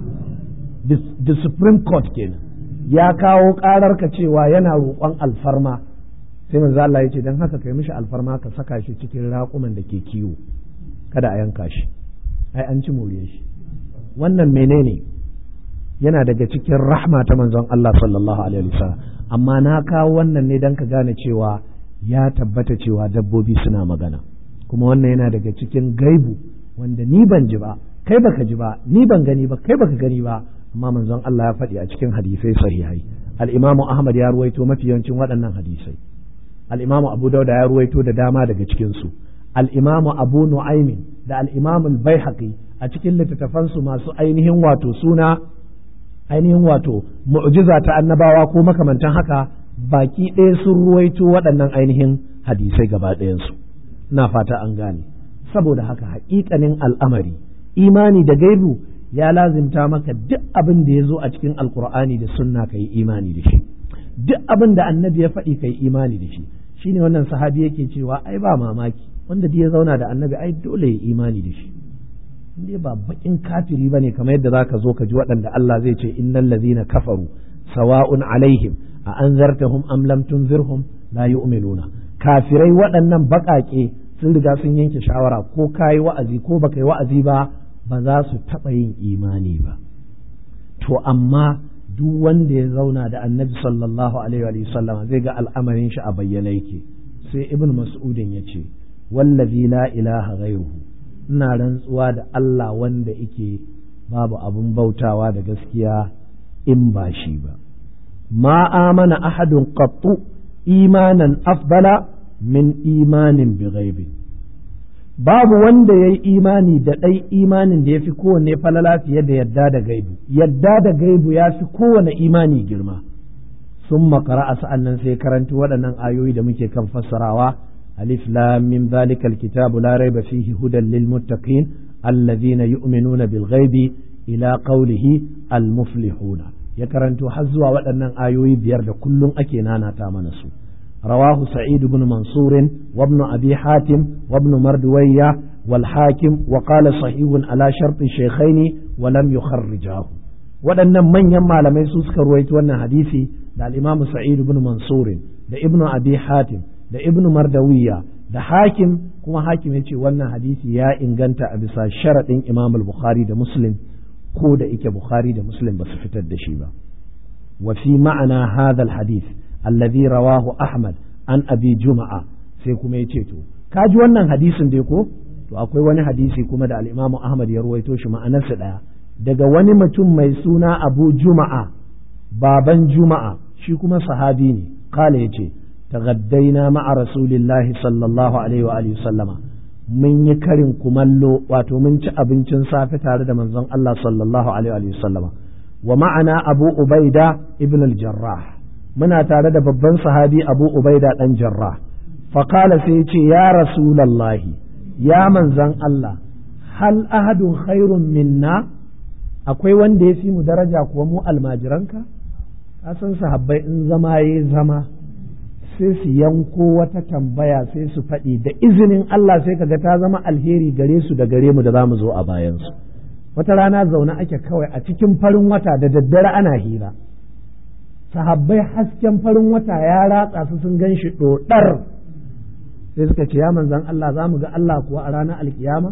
the supreme court kenan ya kawo ƙararka cewa yana roƙon alfarma sai manzo Allah ya ce dan haka kai mishi alfarma ka saka shi cikin raƙuman da ke kiwo kada a yanka shi ai an ci more shi wannan menene yana daga cikin rahma ta manzon Allah sallallahu alaihi wasallam amma na kawo wannan ne dan ka gane cewa ya tabbata cewa dabbobi suna magana kuma wannan yana daga cikin gaibu wanda ni ban ji ba kai baka ji ba ni ban gani ba kai baka gani ba amma manzon Allah ya faɗi a cikin hadisai sahihai al-Imamu Ahmad ya ruwaito mafi yawancin waɗannan hadisai al-Imamu Abu Dawud ya ruwaito da dama daga cikin su al-Imamu Abu Nu'aymin da al-Imamu al-Baihaqi a cikin littattafansu masu ainihin wato suna ainihin wato mu'jiza ta annabawa ko makamantan haka baki ɗaya sun ruwaito waɗannan ainihin hadisai gaba ɗayansu ina fata an gane saboda haka haƙiƙanin al'amari imani da gaibu ya lazimta maka duk abin da ya zo a cikin alkur'ani da sunna ka yi imani da shi duk abin da annabi ya faɗi ka yi imani da shi shine wannan sahabi yake cewa ai ba mamaki wanda ya zauna da annabi ai dole ya imani da shi dai ba bakin kafiri bane kamar yadda zaka zo ka ji waɗanda Allah zai ce innal ladhina kafaru sawa'un alaihim a anzartahum am lam tunzirhum la yu'minuna kafirai waɗannan baƙaƙe sun riga sun yanke shawara ko kayi wa'azi ko baka yi wa'azi ba ba za su taɓa yin imani ba to amma duk wanda ya zauna da annabi sallallahu alaihi wa sallam zai ga al'amarin shi a bayyana yake sai ibn mas'udin ya ce wallazi la ilaha ghairuhu ina rantsuwa da Allah wanda yake babu abun bautawa da gaskiya in ba shi ba ma amana ahadun qattu imanan afdala min imanin bi ghaibi babu wanda ya yi imani da ɗai imanin da ya fi kowanne falala fiye da yadda da gaibu yadda da gaibu ya fi kowane imani girma sun makara a sa'an nan sai karanti waɗannan ayoyi da muke kan fassarawa alif lam mim zalikal kitabu la raiba fihi hudan lil muttaqin alladhina yu'minuna bil ghaibi ila qawlihi al muflihuna ya karanto har zuwa waɗannan ayoyi biyar da kullum ake nanata mana su رواه سعيد بن منصور وابن أبي حاتم وابن مردوية والحاكم وقال صحيح على شرط الشيخين ولم يخرجاه waɗannan manyan malamai su suka ruwaito wannan hadisi da al-Imam Sa'id ibn Mansur da Ibn Abi Hatim da Ibn Mardawiya da Hakim kuma Hakim yace wannan hadisi ya inganta a bisa sharadin Imam al-Bukhari da Muslim ko da ike Bukhari da Muslim ba su fitar da shi ba wa fi ma'ana hadha al-hadith alladhi rawahu Ahmad an Abi Juma'a sai kuma yace to kaji wannan hadisin dai ko to akwai wani hadisi kuma da al-Imam Ahmad ya ruwaito shi ma'anarsa daya daga wani mutum mai suna Abu Juma'a baban Juma'a shi kuma sahabi ne kala yace tagaddaina ma'a rasulillahi sallallahu alaihi wa alihi sallama mun yi karin kumallo wato mun ci abincin safe tare da manzon Allah sallallahu alaihi wa sallama wa ma'ana Abu Ubaida ibn al-Jarrah muna tare da babban sahabi Abu Ubaida dan Jarrah faqala sai yace ya rasulallahi ya manzon Allah hal ahadun khairun minna akwai wanda ya fi mu daraja kuwa mu almajiranka ka san sahabbai in zama ya zama sai su yanko wata tambaya sai su faɗi da izinin Allah sai kaga ta zama alheri gare su da gare mu da za mu zo a bayansu wata rana zaune ake kawai a cikin farin wata da daddare ana hira sahabbai hasken farin wata ya ratsa su sun gan shi ɗoɗar sai suka ce ya manzan Allah za mu ga Allah kuwa a ranar alkiyama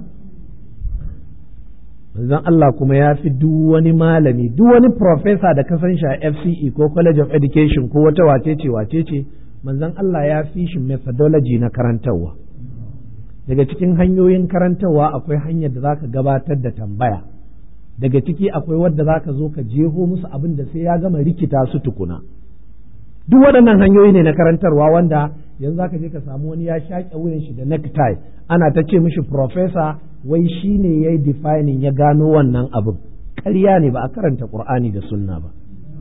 manzon Allah kuma ya fi duk wani malami duk wani profesa da ka san shi a FCE ko College of Education ko wata wacece wacece manzon Allah ya fi shi methodology na karantarwa daga cikin hanyoyin karantarwa akwai hanyar da zaka gabatar da tambaya daga ciki akwai wadda zaka zo ka jeho musu abin da sai ya gama rikita su tukuna duk waɗannan hanyoyi ne na karantarwa wanda yanzu zaka je ka samu wani ya shaƙe wuyan shi da necktie ana ta ce mishi professor wai shi ne ya yi defining ya gano wannan abin ƙarya ne ba a karanta ƙur'ani da sunna ba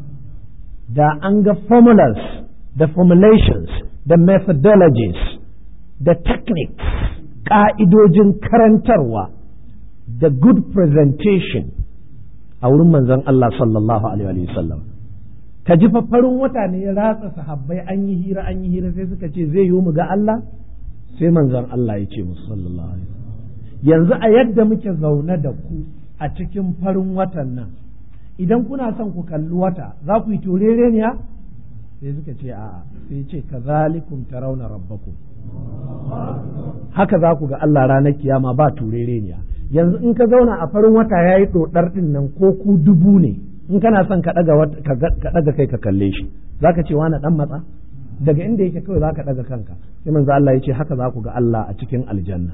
da an ga formulas da formulations da methodologies da techniques ƙa'idojin karantarwa da good presentation a wurin manzon Allah sallallahu alaihi wasallam ka ji farin wata ne ya ratsa sahabbai an yi hira an yi hira sai suka ce zai yi mu ga Allah sai manzon Allah ya ce musu sallallahu alaihi yanzu a yadda muke zaune da ku a cikin farin watan nan idan kuna son ku kalli wata za ku yi turereniya sai suka ce a'a sai ce kazalikum tarawna rabbakum haka za ku ga Allah ranar kiyama ba turereniya yanzu in ka zauna a farin wata yayi dodar din nan ko ku dubu ne in kana son ka daga ka daga kai ka kalle shi zaka ce wani dan matsa daga inda yake kawai zaka daga kanka sai manzo Allah ya ce haka za ku ga Allah a cikin aljanna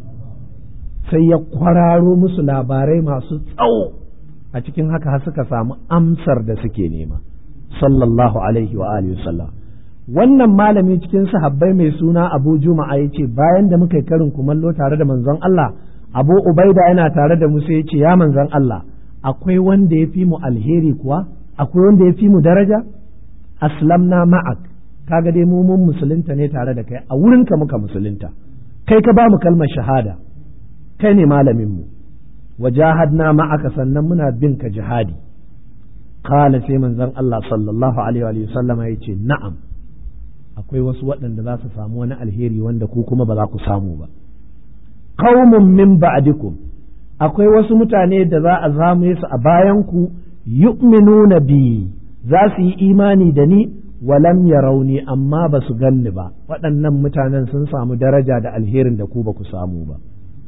sai ya kwararo musu labarai masu tsawo a cikin haka har suka samu amsar da suke nema sallallahu alaihi wa alihi wasallam wannan malami cikin sahabbai mai suna Abu Juma'a yace bayan da muka yi karin kumallo tare da manzon Allah Abu Ubaida yana tare da mu sai yace ya manzon Allah akwai wanda ya fi mu alheri kuwa akwai wanda ya fi mu daraja aslamna ma'ak kaga dai mu mun musulunta ne tare da kai a wurinka muka musulunta kai ka ba mu kalmar shahada kai ne malaminmu wajahadna ma'aka sannan muna bin ka jihadi kala sai manzon Allah sallallahu alaihi wa sallama ya ce na'am akwai wasu waɗanda za su samu wani alheri wanda ku kuma ba za ku samu ba qaumun min ba'dikum akwai wasu mutane da za a zame su a bayan ku yu'minuna bi za su yi imani da ni walam yarawni amma ba su ganni ba waɗannan mutanen sun samu daraja da alherin da ku ba ku samu ba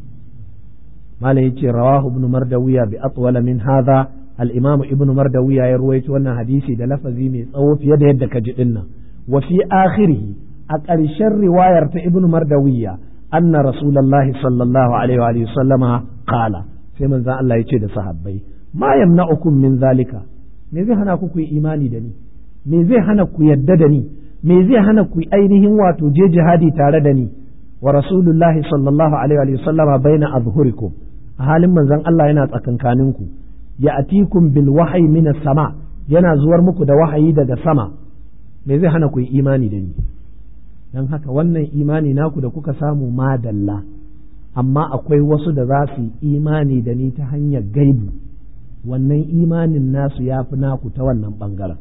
malam yace rawahu ibn mardawiya bi atwala min hadha al-imam ibn mardawiya ya ruwaito wannan hadisi da lafazi mai tsawo fiye da yadda ka ji dinnan wa fi akhirih a ƙarshen riwayar ta ibn mardawiya anna rasulullahi sallallahu alaihi wa sallama qala sai manzon Allah yace da sahabbai ma yamna'ukum min zalika me zai hana ku ku yi imani da ni me zai hana ku yadda da ni me zai hana ku ainihin wato je jihadi tare da ni wa rasulullahi sallallahu alaihi wa sallama baina azhurikum a halin manzon Allah yana tsakankaninku ya atikum bil wahyi minas sama yana zuwar muku da wahayi daga sama me zai hana ku yi imani da ni don haka wannan imani naku da kuka samu madalla amma akwai wasu da za su yi imani da ni ta hanyar gaibu wannan imanin nasu ya fi naku ta wannan ɓangaren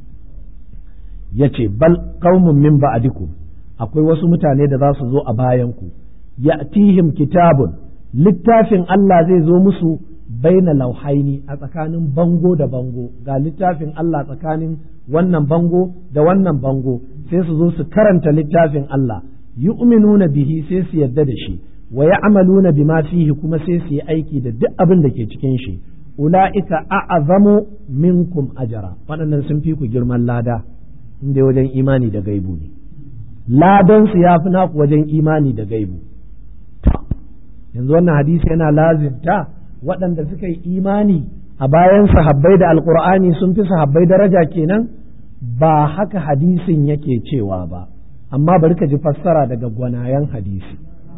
ya ce bal qaumun min ba'dikum akwai wasu mutane da za su zo a bayanku ya'tihim kitabun littafin Allah zai zo musu baina lauhaini a tsakanin bango da bango ga littafin Allah tsakanin wannan bango da wannan bango sai su zo su karanta littafin Allah yu'minuna bihi sai su yadda da shi wa ya'maluna bima fihi kuma sai su yi aiki da duk abin da ke cikin shi ula'ika a'azamu minkum ajara waɗannan sun fi ku girman lada inda wajen imani da gaibu ne ladan su ya fi naku wajen imani da gaibu yanzu wannan hadisi yana lazimta waɗanda suka yi imani a bayan sahabbai da alkur'ani sun fi sahabbai daraja kenan ba haka hadisin yake cewa ba amma bari ka ji fassara daga gwanayen hadisi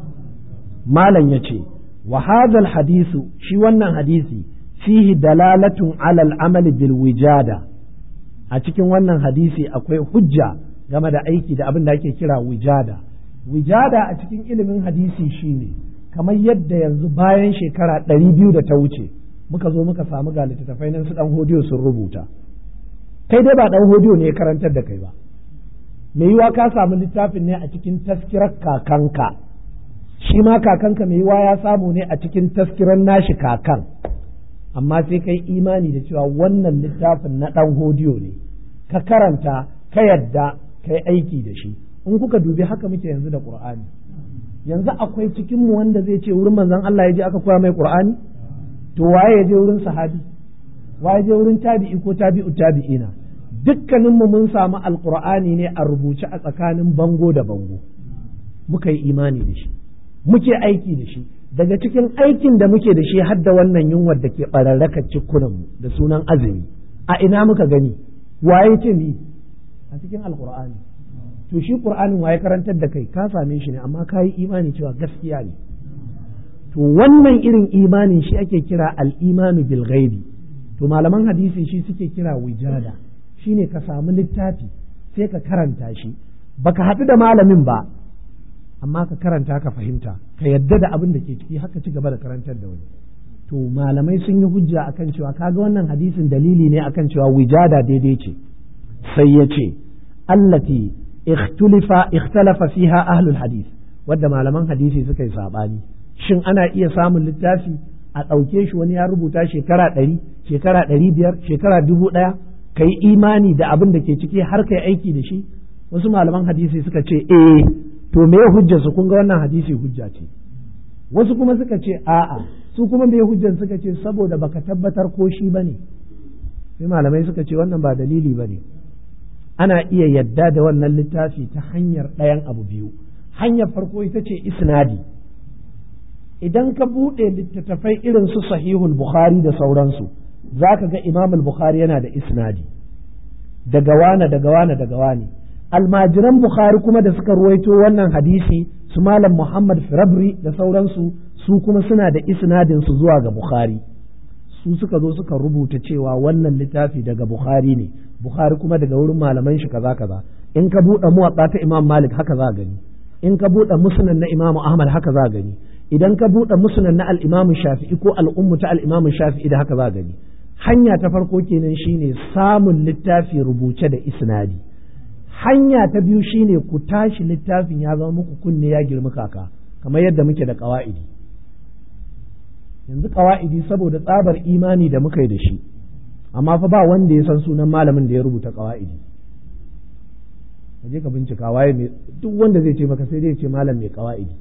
malam ya ce wa hadal hadisu shi wannan hadisi fihi dalalatun alal amali bil wijada a cikin wannan hadisi akwai hujja game da aiki da abin da ake kira wijada wijada a cikin ilimin hadisi shine kamar yadda yanzu bayan shekara ɗari biyu da ta wuce muka zo muka samu ga littattafai nan su ɗan hodiyo sun rubuta kai dai ba ɗan hodiyo ne ya karantar da kai ba mai yiwa ka samu littafin ne a cikin taskirar kakanka shi ma kakanka mai yiwa ya samu ne a cikin taskirar nashi kakan amma sai kai imani da cewa wannan littafin na ɗan hodiyo ne ka karanta ka yadda kai aiki da shi in kuka dubi haka muke yanzu da ƙur'ani yanzu akwai cikinmu wanda zai ce wurin manzon Allah ya je aka koya mai Qur'ani to waye ya je wurin sahabi waye je wurin tabi'i ko tabi'u tabi'ina dukkanin mu mun samu alqur'ani ne a rubuce a tsakanin bango da bango muka yi imani da shi muke aiki da shi daga cikin aikin da muke da shi har da wannan yunwar da ke bararraka cikunanmu da sunan azumi a ina muka gani waye ce ni a cikin alqur'ani to shi qur'anin waye karantar da kai ka same shi ne amma ka yi imani cewa gaskiya ne to wannan irin imanin shi ake kira al-imanu bil ghaibi to malaman hadisi shi suke kira wijada shine ka samu littafi sai ka karanta shi baka haɗu da malamin ba amma ka karanta ka fahimta ka yadda da abin da ke ciki haka ci gaba da karantar da wani to malamai sun yi hujja akan cewa kaga wannan hadisin dalili ne akan cewa wijada daidai ce sai ya ce allati ikhtulifa ikhtalafa fiha ahlul hadith wadda malaman hadisi suka yi sabani shin ana iya samun littafi a ɗauke shi wani ya rubuta shekara ɗari shekara ɗari biyar shekara dubu ɗaya ka yi imani da abin da ke ciki har ka yi aiki da shi wasu malaman hadisi suka ce eh to me hujjar su kun ga wannan hadisi hujja ce wasu kuma suka ce a'a su kuma me hujjar suka ce saboda baka tabbatar ko shi bane sai malamai suka ce wannan ba dalili bane ana iya yadda da wannan littafi ta hanyar ɗayan abu biyu hanyar farko ita ce isnadi idan ka buɗe littattafai irin su sahihul bukhari da sauransu za ka ga imam bukhari yana da isnadi daga wane daga wane daga wane almajiran bukhari kuma da suka ruwaito wannan hadisi su malam muhammad firabri da sauransu su kuma suna da isnadin su zuwa ga bukhari su suka zo suka rubuta cewa wannan littafi daga bukhari ne bukhari kuma daga wurin malaman shi kaza kaza in ka buɗe muwatta ta imam malik haka za gani in ka buɗe musnad na imam ahmad haka za gani idan ka buɗe musnad na al-imam shafi'i ko al-ummu ta al-imam shafi'i da haka za gani hanya ta farko kenan shine samun littafi rubuce da isnadi hanya ta biyu shine ku tashi littafin ya zama muku kunne ya girmi kaka kamar yadda muke da ƙawa'idi yanzu ƙawa'idi saboda tsabar imani da muka yi da shi amma fa ba wanda ya san sunan malamin da ya rubuta ƙawa'idi ka je ka bincika waye mai duk wanda zai ce maka sai dai ce malam mai ƙawa'idi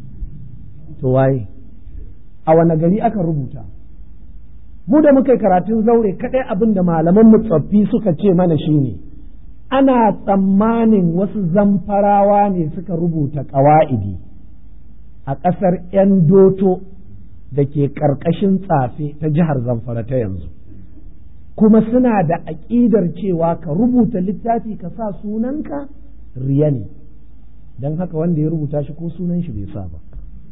to waye a wane gari aka rubuta mu da muka yi karatun zaure kaɗai abin da malaman mu tsoffi suka ce mana shine ana tsammanin wasu zamfarawa ne suka rubuta ƙawa'idi a ƙasar 'yan doto da ke ƙarƙashin tsafe ta jihar zamfara ta yanzu kuma suna da aƙidar cewa ka rubuta littafi ka sa sunanka riya ne don haka wanda ya rubuta shi ko sunan shi bai sa ba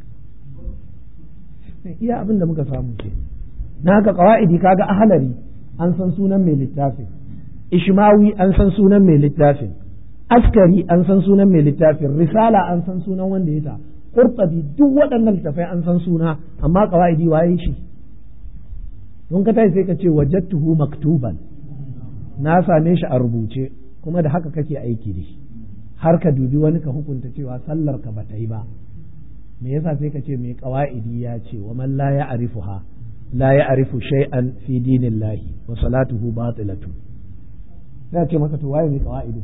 iya abin da muka samu ce na haka ƙawa'idi kaga ahalari an san sunan mai littafin ishmawi an san sunan mai littafin askari an san sunan mai littafin risala an san sunan wanda ya ta qurtubi duk waɗannan littafai an san suna amma qawaidi waye shi don ka tashi sai ka ce wajadtuhu maktuban na same shi a rubuce kuma da haka kake aiki da shi har ka dubi wani ka hukunta cewa sallar ka bata yi ba me yasa sai ka ce mai qawaidi ya ce wa man la ya'rifuha la ya'rifu shay'an fi dinillahi wa salatuhu batilatu sai ce maka to waye mai qawaidin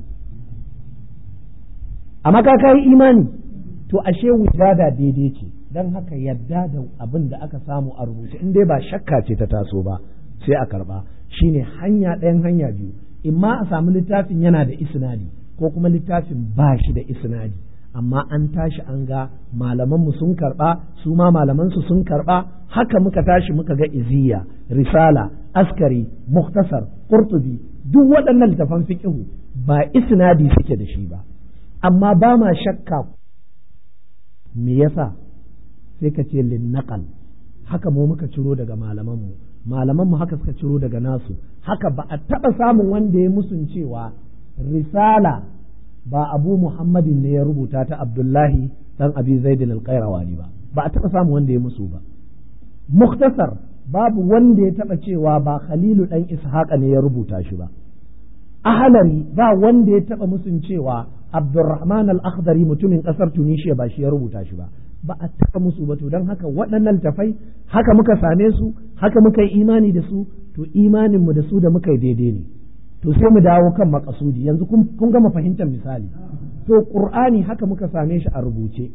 amma ka kai imani to ashe wujada daidai ce dan haka yadda da abin da aka samu a rubuce in dai ba shakka ce ta taso ba sai a karba shine hanya ɗayan hanya biyu imma a samu littafin yana da isnadi ko kuma littafin ba shi da isnadi amma an tashi an ga malamanmu sun karba su ma malamansu sun karba haka muka tashi muka ga iziya risala askari muktasar qurtubi duk waɗannan littafan fiqhu ba isnadi suke da shi ba amma ba ma shakka me yasa sai ka ce linnaqal haka mu muka ciro daga malamanmu malamanmu haka suka ciro daga nasu haka ba a taɓa samun wanda ya musun cewa risala ba abu muhammadin ne ya rubuta ta abdullahi dan abi zaidin alƙairawani ba ba a taɓa samun wanda ya musu ba muktasar babu wanda ya taɓa cewa ba khalilu dan ishaqa ne ya rubuta shi ba ahalari ba wanda ya taɓa musun cewa abdurrahman al-akhdari mutumin ƙasar tunisia ba shi ya rubuta shi ba ba a taɓa musu ba to don haka waɗannan tafai haka muka same su haka muka yi imani da su to imaninmu da su da muka yi daidai ne to sai mu dawo kan makasudi yanzu kun gama fahimtar misali to qur'ani haka muka same shi a rubuce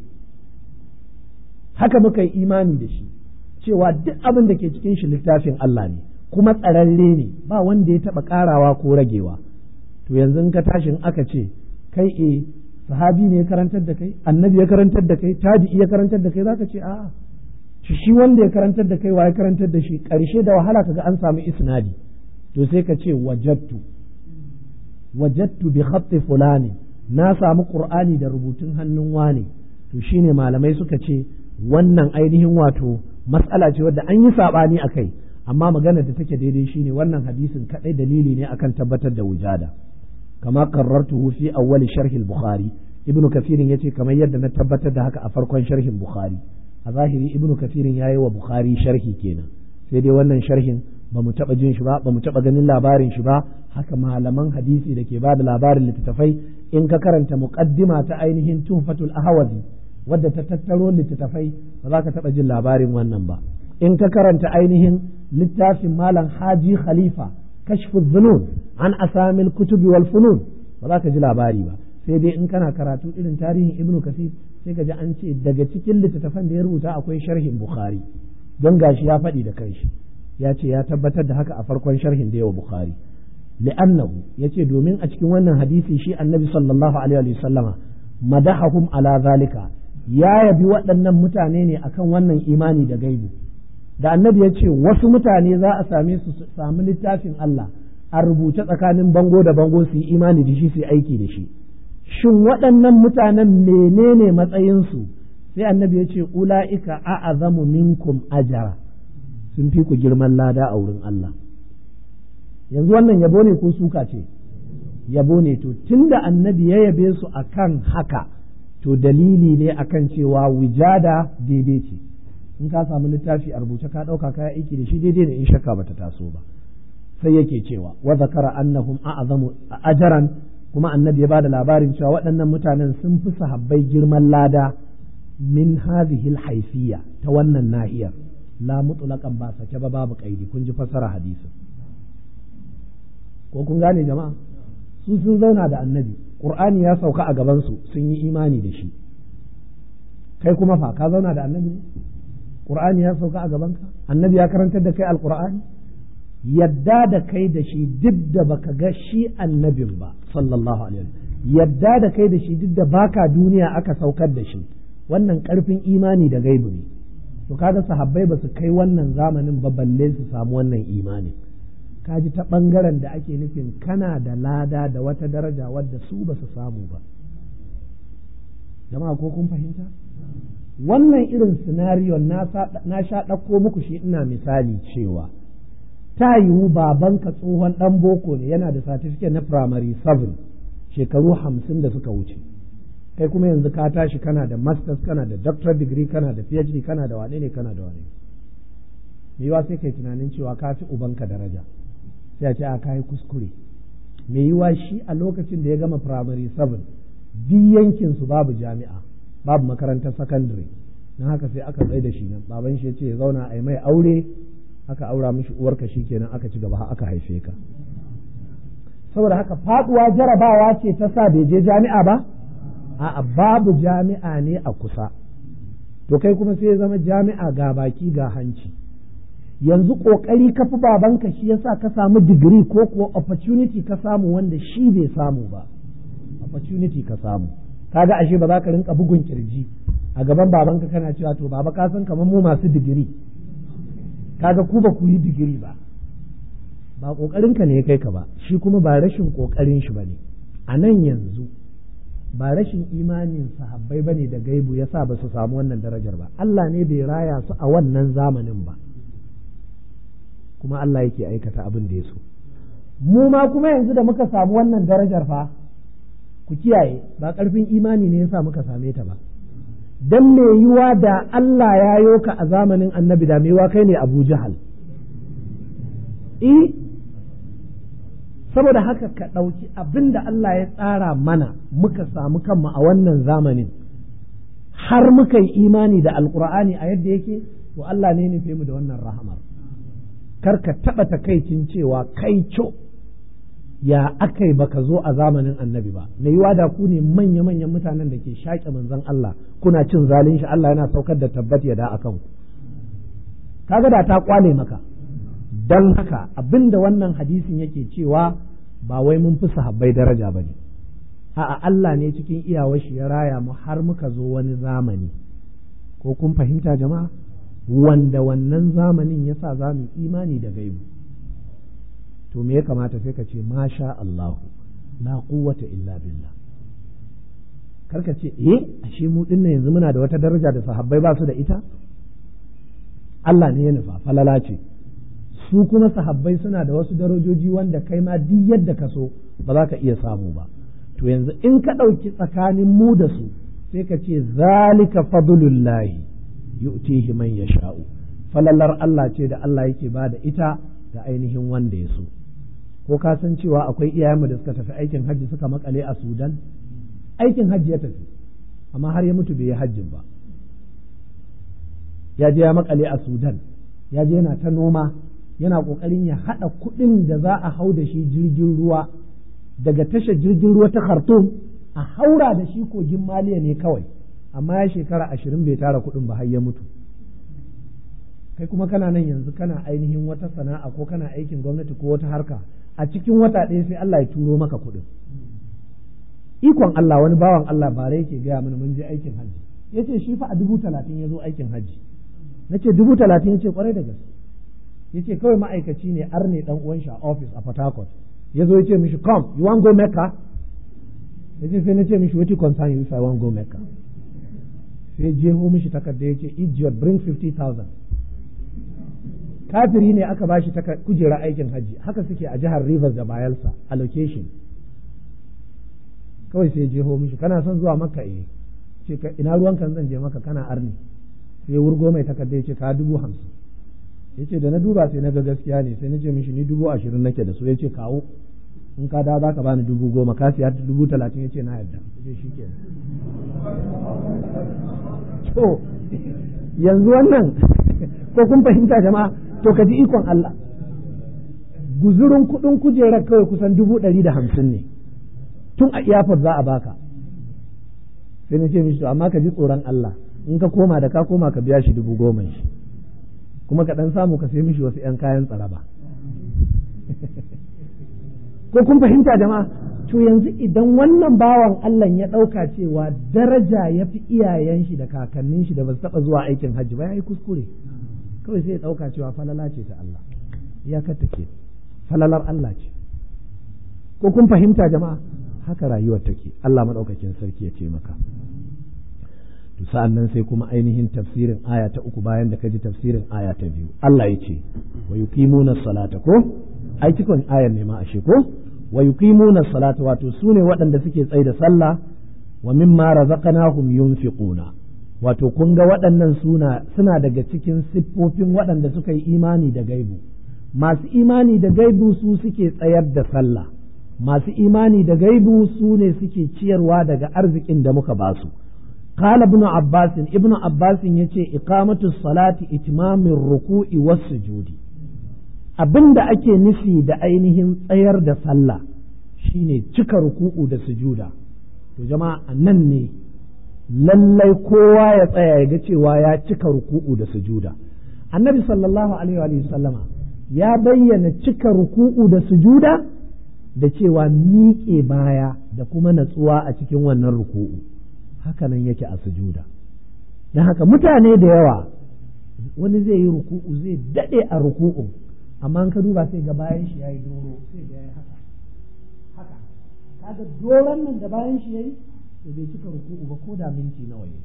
haka muka yi imani da shi cewa duk abin da ke cikin shi littafin Allah ne kuma tsararre ne ba wanda ya taɓa ƙarawa ko ragewa to yanzu ka tashin aka ce kai e sahabi ne ya karantar da kai annabi ya karantar da kai tabi'i ya karantar da kai zaka ce a'a shi wanda ya karantar da kai wa ya karantar da shi ƙarshe da wahala kaga an samu isnadi to sai ka ce wajattu wajattu bi khatti fulani na samu qur'ani da rubutun hannun wane to shine malamai suka ce wannan ainihin wato mas'ala ce wadda an yi sabani akai amma magana da take daidai shine wannan hadisin kadai dalili ne akan tabbatar da wujada kama qarrartuhu fi awwal sharh al-bukhari ibnu kafirin yace kamar yadda na tabbatar da haka a farkon sharhin bukhari a zahiri ibnu kafirin yayi wa bukhari sharhi kenan sai dai wannan sharhin ba mu taɓa jin shi ba ba mu taɓa ganin labarin shi ba haka malaman hadisi da ke ba da labarin littattafai in ka karanta muqaddima ta ainihin tuhfatul ahwazi wadda ta tattaro littattafai ba za ka taɓa jin labarin wannan ba in ka karanta ainihin littafin malam haji khalifa kashfu dhunun an asamil kutubi wal funun ba za ka ji labari ba sai dai in kana karatu irin tarihin ibnu kasir sai ka ji an ce daga cikin littattafan da ya rubuta akwai sharhin bukhari don gashi ya faɗi da kanshi ya ce ya tabbatar da haka a farkon sharhin da yawa bukhari li'annahu yace domin a cikin wannan hadisi shi annabi sallallahu alaihi wa sallama madahahum ala zalika ya yabi waɗannan mutane ne akan wannan imani da gaibu da annabi ya ce wasu mutane za a same su samu littafin Allah a rubuce tsakanin bango da bango su yi imani da shi su yi aiki da shi shin waɗannan mutanen menene matsayinsu sai annabi ya ce ula'ika a'azamu minkum ajara sun fi ku girman lada a wurin Allah yanzu wannan yabo ne ko suka ce yabo ne to tunda annabi ya yabe su akan haka to dalili ne akan cewa wijada daidai ce in ka samu littafi a rubuce ka ɗauka kaya aiki da shi daidai ne in shakka bata taso ba sai yake cewa wa zakara annahum a'zamu ajaran kuma annabi ya bada labarin cewa waɗannan mutanen sun fi sahabbai girman lada min hadhihi haifiyya ta wannan nahiyar la mutlaqan ba sake ba babu kaidi kun ji fassara hadisin ko kun gane jama'a su sun zauna da annabi qur'ani ya sauka a gaban su sun yi imani da shi kai kuma fa ka zauna da annabi qur'ani ya sauka a gaban ka annabi ya karantar da kai alqur'ani yadda da kai da shi duk da baka ga shi annabin ba sallallahu alaihi wasallam yadda da kai da shi duk da baka duniya aka saukar da shi wannan karfin imani da gaibu ne to kaga sahabbai ba su kai wannan zamanin ba balle su samu wannan imani kaji ta bangaren da ake nufin kana da lada da wata daraja wadda su ba su samu ba jama'a ko kun fahimta wannan irin sinariyo na sha ɗauko muku shi ina misali cewa ta yiwu babanka tsohon ɗan boko ne yana da certificate na primary 7 shekaru hamsin da suka wuce kai kuma yanzu ka tashi kana da masters kana da doctorate degree kana da phd kana da wane ne kana da wane me yiwa sai kai tunanin cewa ka fi ubanka daraja sai a ce a kai kuskure me yiwa shi a lokacin da ya gama primary 7 duk yankin su babu jami'a babu makarantar secondary na haka sai aka tsaye da shi nan baban shi ya ce ya zauna a yi mai aure aka aura mishi uwarka shi kenan aka ci gaba aka haife ka saboda haka faduwa jarabawa ce ta sa bai je jami'a ba a'a babu jami'a ne a kusa to kai kuma sai ya zama jami'a ga baki ga hanci yanzu kokari ka fi babanka shi yasa ka samu digiri ko kuwa opportunity ka samu wanda shi bai samu ba opportunity ka samu kaga ashe ba za ka rinka bugun kirji a gaban babanka kana cewa to baba ka san kamar mu masu digiri kaga ku ba ku yi digiri ba ba ƙoƙarinka ne ya kai ka ba shi kuma ba rashin ƙoƙarin shi ba ne a nan yanzu ba rashin imanin sahabbai ba ne da gaibu ya sa ba su samu wannan darajar ba Allah ne bai raya su a wannan zamanin ba kuma Allah yake aikata abin da ya so mu ma kuma yanzu da muka samu wannan darajar fa ku kiyaye ba ƙarfin imani ne ya sa muka same ta ba dan me yiwa da Allah ya yoka a zamanin annabi da me yiwa kai ne Abu Jahal eh saboda haka ka ɗauki abin da Allah ya tsara mana muka samu kanmu a wannan zamanin har muka yi imani da alkur'ani a yadda yake to Allah ne nufe mu da wannan rahamar kar ka taɓa takaicin cewa kai co ya aka yi baka zo a zamanin annabi ba mai yiwa da ku ne manya-manyan mutanen da ke shaƙe manzon Allah kuna cin zalin shi Allah yana saukar da tabbat ya da akan ku kaga da ta kwale maka don haka abin da wannan hadisin yake cewa ba wai mun fi sahabbai daraja ba ne a'a Allah ne cikin iyawar shi ya raya mu har muka zo wani zamani ko kun fahimta jama'a wanda wannan zamanin ya sa za mu imani da gaibu to me ya kamata sai ka ce masha Allahu la quwwata illa billah karka ce eh ashe mu dinnan yanzu muna da wata daraja da sahabbai ba su da ita Allah ne ya nufa falala ce su kuma sahabbai suna da wasu darajoji wanda kai ma duk yadda ka so ba za ka iya samu ba to yanzu in ka ɗauki tsakanin mu da su sai ka ce zalika fadlullahi yu'tihi man yasha'u falalar Allah ce da Allah yake ba da ita ga ainihin wanda ya so ko ka san cewa akwai iyayenmu da suka tafi aikin hajji suka makale a Sudan aikin hajji ya tafi amma har ya mutu bai yi hajjin ba ya je ya makale a Sudan ya je yana ta noma yana ƙoƙarin ya haɗa kuɗin da za a hau da shi jirgin ruwa daga tashar jirgin ruwa ta Khartoum a haura da shi kogin Maliya ne kawai amma ya shekara ashirin bai tara kuɗin ba har ya mutu kai kuma kana nan yanzu kana ainihin wata sana'a ko kana aikin gwamnati ko wata harka a cikin wata ɗaya sai Allah ya turo maka kuɗin ikon Allah wani bawan Allah bare yake gaya mana mun je aikin hajji yace shi fa a dubu talatin ya zo aikin hajji nace dubu talatin yace kwarai da gaske yace kawai ma'aikaci ne arne dan uwan shi a office a Port Harcourt ya zo yace mishi come you want go Mecca yace sai nace mishi what concern you if I want go Mecca sai jeho mishi takarda yace idiot bring 50000 kafiri ne aka bashi kujera aikin hajji haka suke a jihar Rivers da Bayelsa allocation kawai sai jeho mishi kana son zuwa Makka eh ce ina ruwan kan zan je maka kana arni sai wurgo mai takarda yace ka dubu hamsin yace da na duba sai na ga gaskiya ne sai na ce mishi ni dubu ashirin nake da su yace kawo in ka da za ka bani dubu goma ka siya dubu talatin yace na yarda yace shi ke to yanzu wannan ko kun fahimta jama'a to ka ji ikon Allah guzurin kuɗin kujerar kawai kusan dubu ɗari da hamsin ne tun a iyafar za a baka sai na ce mishi to amma ka ji tsoron Allah in ka koma da ka koma ka biya shi dubu goma shi kuma ka ɗan samu ka sai mishi wasu 'yan kayan tsaraba ko kun fahimta jama'a to yanzu idan wannan bawan Allah ya ɗauka cewa daraja ya fi iyayen shi da kakannin shi da ba su taɓa zuwa aikin hajji ba ya yi kuskure kawai sai ya ɗauka cewa falala ce ta Allah iyakar take falalar Allah ce ko kun fahimta jama'a haka rayuwar take Allah maɗaukakin sarki ya taimaka to sa'an nan sai kuma ainihin tafsirin aya ta uku bayan da ka ji tafsirin aya ta biyu Allah ya ce wa yuqimuna salata ko ai cikon ayar ne ma ashe ko wa yuqimuna salata wato sune waɗanda suke tsaye da sallah wa mimma razaqnahum yunfiquna wato kun ga waɗannan suna suna daga cikin siffofin waɗanda suka yi imani da gaibu masu imani da gaibu su suke tsayar da sallah masu imani da gaibu su ne suke ciyarwa daga arzikin da muka basu قال ابن عباس ابن عباس yace iqamatu salati itimamin ruku'i was sujudi abinda ake nufi da ainihin tsayar da sallah shine cika ruku'u da sujuda to jama'a nan ne lallai kowa ya tsaya ya ga cewa ya cika ruku'u da sujuda annabi sallallahu alaihi wa sallama ya bayyana cika ruku'u da sujuda da cewa miƙe baya da kuma natsuwa a cikin wannan ruku'u hakanan yake a sujuda don haka mutane da yawa wani zai yi ruku'u zai daɗe a ruku'u amma ka duba sai ga bayan shi yayi doro sai ga yayi haka haka kaga doron nan da bayan shi yayi to bai cika ruku'u ba ko da minti nawa yayi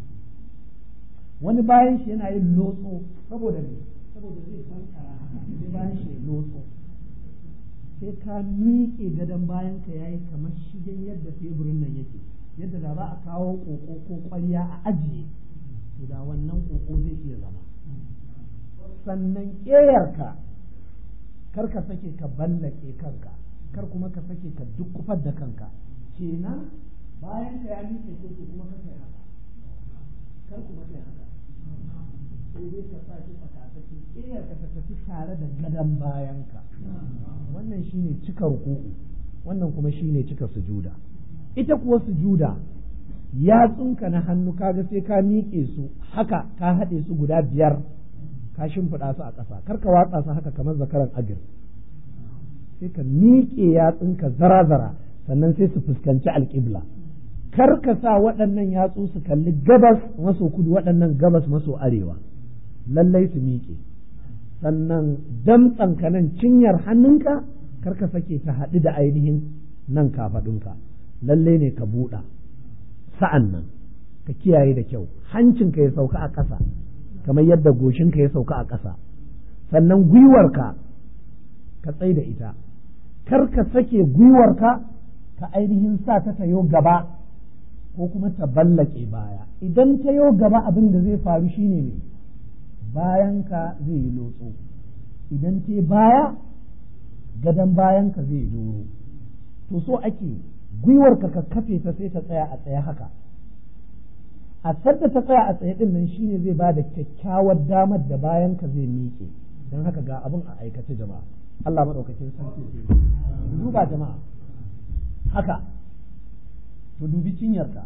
wani bayan shi yana yin lotso saboda me saboda zai kankara haka sai bayan shi lotso sai ka miƙe gadon bayan ka yayi kamar shigen yadda teburin nan yake yadda da za a kawo koko ko ƙwarya a ajiye to da wannan koko zai iya zama sannan ƙeyarka kar ka sake ka ballake kanka kar kuma ka sake ka dukkufar da kanka kenan bayan ka ya miƙe ko kuma ka kai haka kar kuma kai haka sai dai ka sa shi tsakatsaki ƙeyarka ta tafi tare da gadon bayanka wannan shine cika ruku'u wannan kuma shine cika sujuda ita kuwa sujuda yatsunka na hannu kaga sai ka miƙe su haka ka haɗe su guda biyar ka shimfiɗa su a ƙasa kar ka watsa su haka kamar zakaran agir sai ka miƙe yatsunka zara-zara sannan sai su fuskanci alƙibla kar ka sa waɗannan yatsu su kalli gabas maso kudu waɗannan gabas maso arewa lallai su miƙe sannan damtsanka nan cinyar hannunka kar ka sake ta haɗu da ainihin nan kafaɗunka lallai ne ka buɗa sa'an nan ka kiyaye da kyau hancinka ya sauka a ƙasa kamar yadda goshinka ya sauka a ƙasa sannan gwiwarka ka tsai da ita kar ka sake gwiwarka ka ainihin sa ta tayo gaba ko kuma ta ballake baya idan ta yo gaba abin da zai faru shine ne bayanka zai yi lotso idan te baya gadon bayanka zai doro to so ake gwiwarka ka kafe ta sai ta tsaya a tsaye haka a sadda ta tsaya a tsaye din nan shine zai ba da kyakkyawar damar da bayanka zai miƙe don haka ga abin a aikace jama'a Allah maɗaukakin sarki ce duba jama'a haka to dubi cinyarka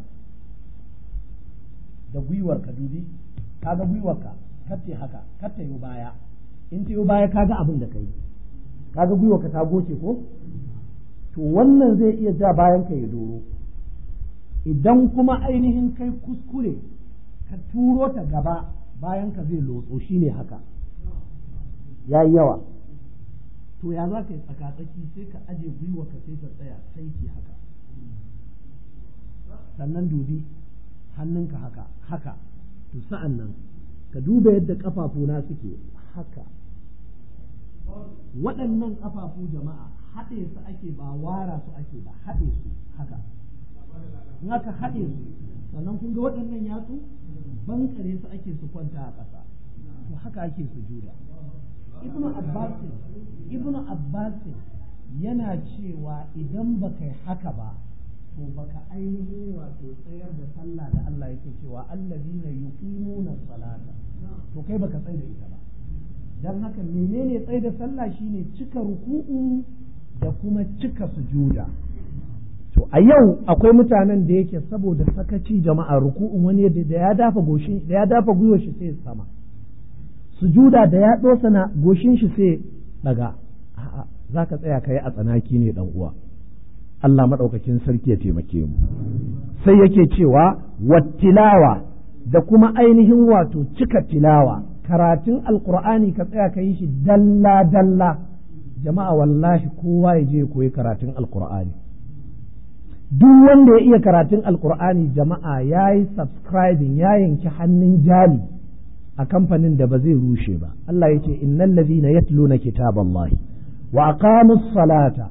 da gwiwarka dubi kaga gwiwarka kace haka kace yi baya in ta yi baya kaga abin da kai kaga gwiwarka ta goce ko to wannan zai iya ja bayan ka ya doro idan kuma ainihin kai kuskure ka turo ta gaba bayan ka zai lotso shine haka ya yi yawa to ya za ka yi tsakatsaki sai ka aje gwiwa ka sai ka tsaya sai ki haka sannan dubi hannunka haka haka to sa'an nan ka duba yadda ƙafafuna suke haka waɗannan ƙafafu jama'a haɗe su ake ba wara su ake ba haɗe su haka in aka haɗe su sannan kun ga waɗannan yatsu bankare su ake su kwanta a ƙasa to haka ake su juda ibnu abbasin ibnu abbasin yana cewa idan ba kai haka ba to baka ainihin wato tsayar da sallah da Allah yake cewa allazina yuqimuna salata to kai baka tsaya da ita ba dan haka menene tsaye da sallah shine cika ruku'u da kuma cika sujuda to a yau akwai mutanen da yake saboda sakaci jama'a ruku'un wani da ya dafa goshin da ya dafa gwiwar shi sai sama sujuda da ya dosa na goshin shi sai daga a'a zaka tsaya kai a tsanaki ne dan uwa Allah madaukakin sarki ya taimake mu sai yake cewa wattilawa da kuma ainihin wato cika tilawa karatun alkur'ani ka tsaya ka yi shi dalla dalla jama'a wallahi kowa ya je koyi karatun alkur'ani duk wanda ya iya karatun alkur'ani jama'a ya yi subscribing ya yanki hannun jali a kamfanin da ba zai rushe ba Allah ya ce innal ladhina yatluna kitaballahi wa aqamus salata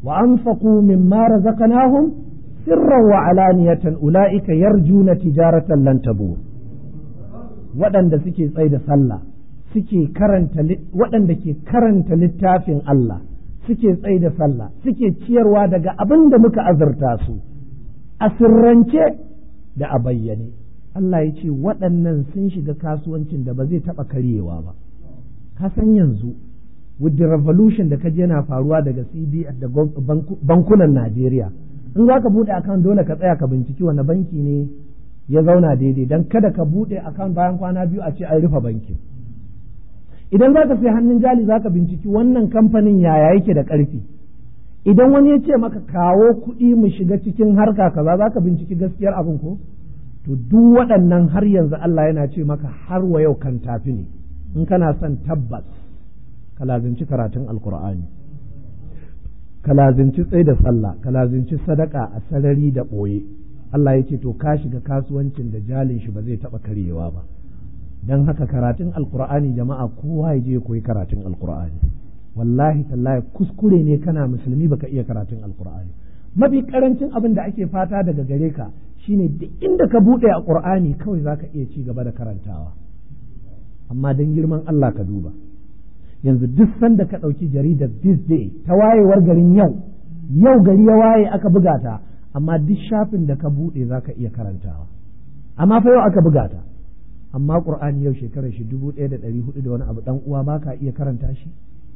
wa anfaqu mimma razaqnahum sirran wa alaniyatan ulaika yarjuna tijaratan lan tabur waɗanda suke tsaye da sallah suke karanta waɗanda ke karanta littafin Allah suke tsaye da sallah suke ciyarwa daga abin da muka azurta su a sirrance da a bayyane Allah ya ce waɗannan sun shiga kasuwancin da ba zai taɓa karyewa ba ka san yanzu with the revolution da kaje yana faruwa daga CBN da bankunan Najeriya in za ka buɗe account dole ka tsaya ka binciki wani banki ne ya zauna daidai don kada ka buɗe account bayan kwana biyu a ce an rufe bankin idan za ka sai hannun jali za ka binciki wannan kamfanin yaya yake da ƙarfi idan wani ya ce maka kawo kuɗi mu shiga cikin harka kaza za ka binciki gaskiyar abin ko to duk waɗannan har yanzu Allah yana ce maka har wa yau kan tafi ne in kana son tabbas ka lazinci karatun alkur'ani ka lazinci tsaye da sallah ka lazinci sadaka a sarari da ɓoye Allah ya ce to ka shiga kasuwancin da jalin shi ba zai taɓa karyewa ba don haka karatun alkur'ani jama'a kowa ya je koyi karatun alkur'ani wallahi tallahi kuskure ne kana musulmi baka iya karatun alkur'ani mafi karancin abin da ake fata daga gare ka shine duk inda ka buɗe a qur'ani kawai zaka iya ci gaba da karantawa amma don girman Allah ka duba yanzu duk sanda ka ɗauki jaridar this day ta wayewar garin yau yau gari ya waye aka buga ta amma duk shafin da ka buɗe zaka iya karantawa amma fa yau aka buga ta amma qur'ani yau shekarar shi dubu ɗaya da ɗari hudu da wani abu ɗan uwa ba ka iya karanta shi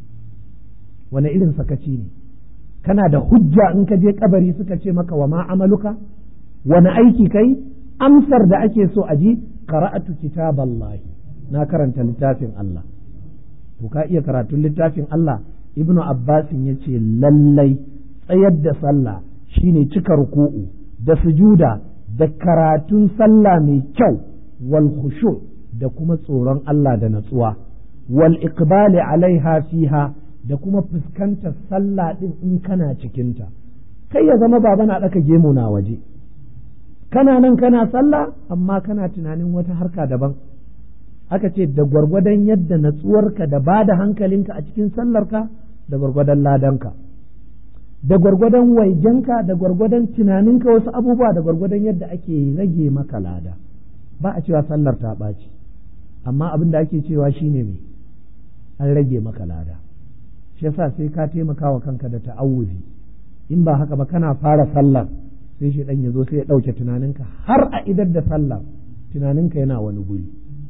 wani irin sakaci ne kana da hujja in ka je kabari suka ce maka wa ma amaluka wani aiki kai amsar da ake so a ji qara'atu kitaballahi na karanta littafin Allah to ka iya karatun littafin Allah ibnu abbasin ya ce lallai tsayar da sallah shine cika ruku'u da sujuda da karatun sallah mai kyau wal khushu da kuma tsoron Allah da natsuwa wal iqbali alaiha fiha da kuma fuskantar sallah din in kana cikinta kai ya zama baba na daka gemu na waje kana nan kana sallah amma kana tunanin wata harka daban aka ce da gwargwadon yadda natsuwarka da ba da hankalinka a cikin sallarka da gwargwadon ladanka da gwargwadon waigenka da gwargwadon tunaninka wasu abubuwa da gwargwadon yadda ake rage maka lada ba a cewa sallar ta ɓaci amma abin da ake cewa shine me an rage maka lada shi yasa sai ka taimaka wa kanka da ta'awuzi in ba haka ba kana fara sallar sai shi ya zo sai ya ɗauke tunaninka har a idar da sallar tunaninka yana wani guri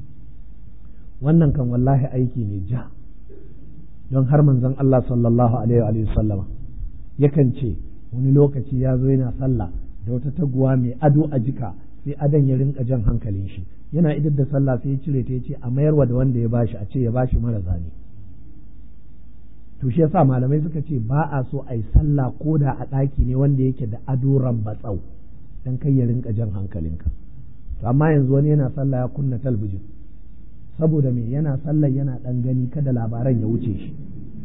wannan kan wallahi aiki ne ja don har manzon Allah sallallahu alaihi wa sallama yakan ce wani lokaci ya zo yana sallah da wata taguwa mai ado a jika sai adon ya rinka jan hankalin shi yana idar da sallah sai ya cire ta ya ce a mayarwa da wanda ya bashi a ce ya bashi mara zane to shi yasa malamai suka ce ba a so a yi sallah ko da a ɗaki ne wanda yake da ado rambatsau dan kai ya rinka jan hankalinka to amma yanzu wani yana sallah ya kunna talbijin saboda me yana sallah yana ɗan gani kada labaran ya wuce shi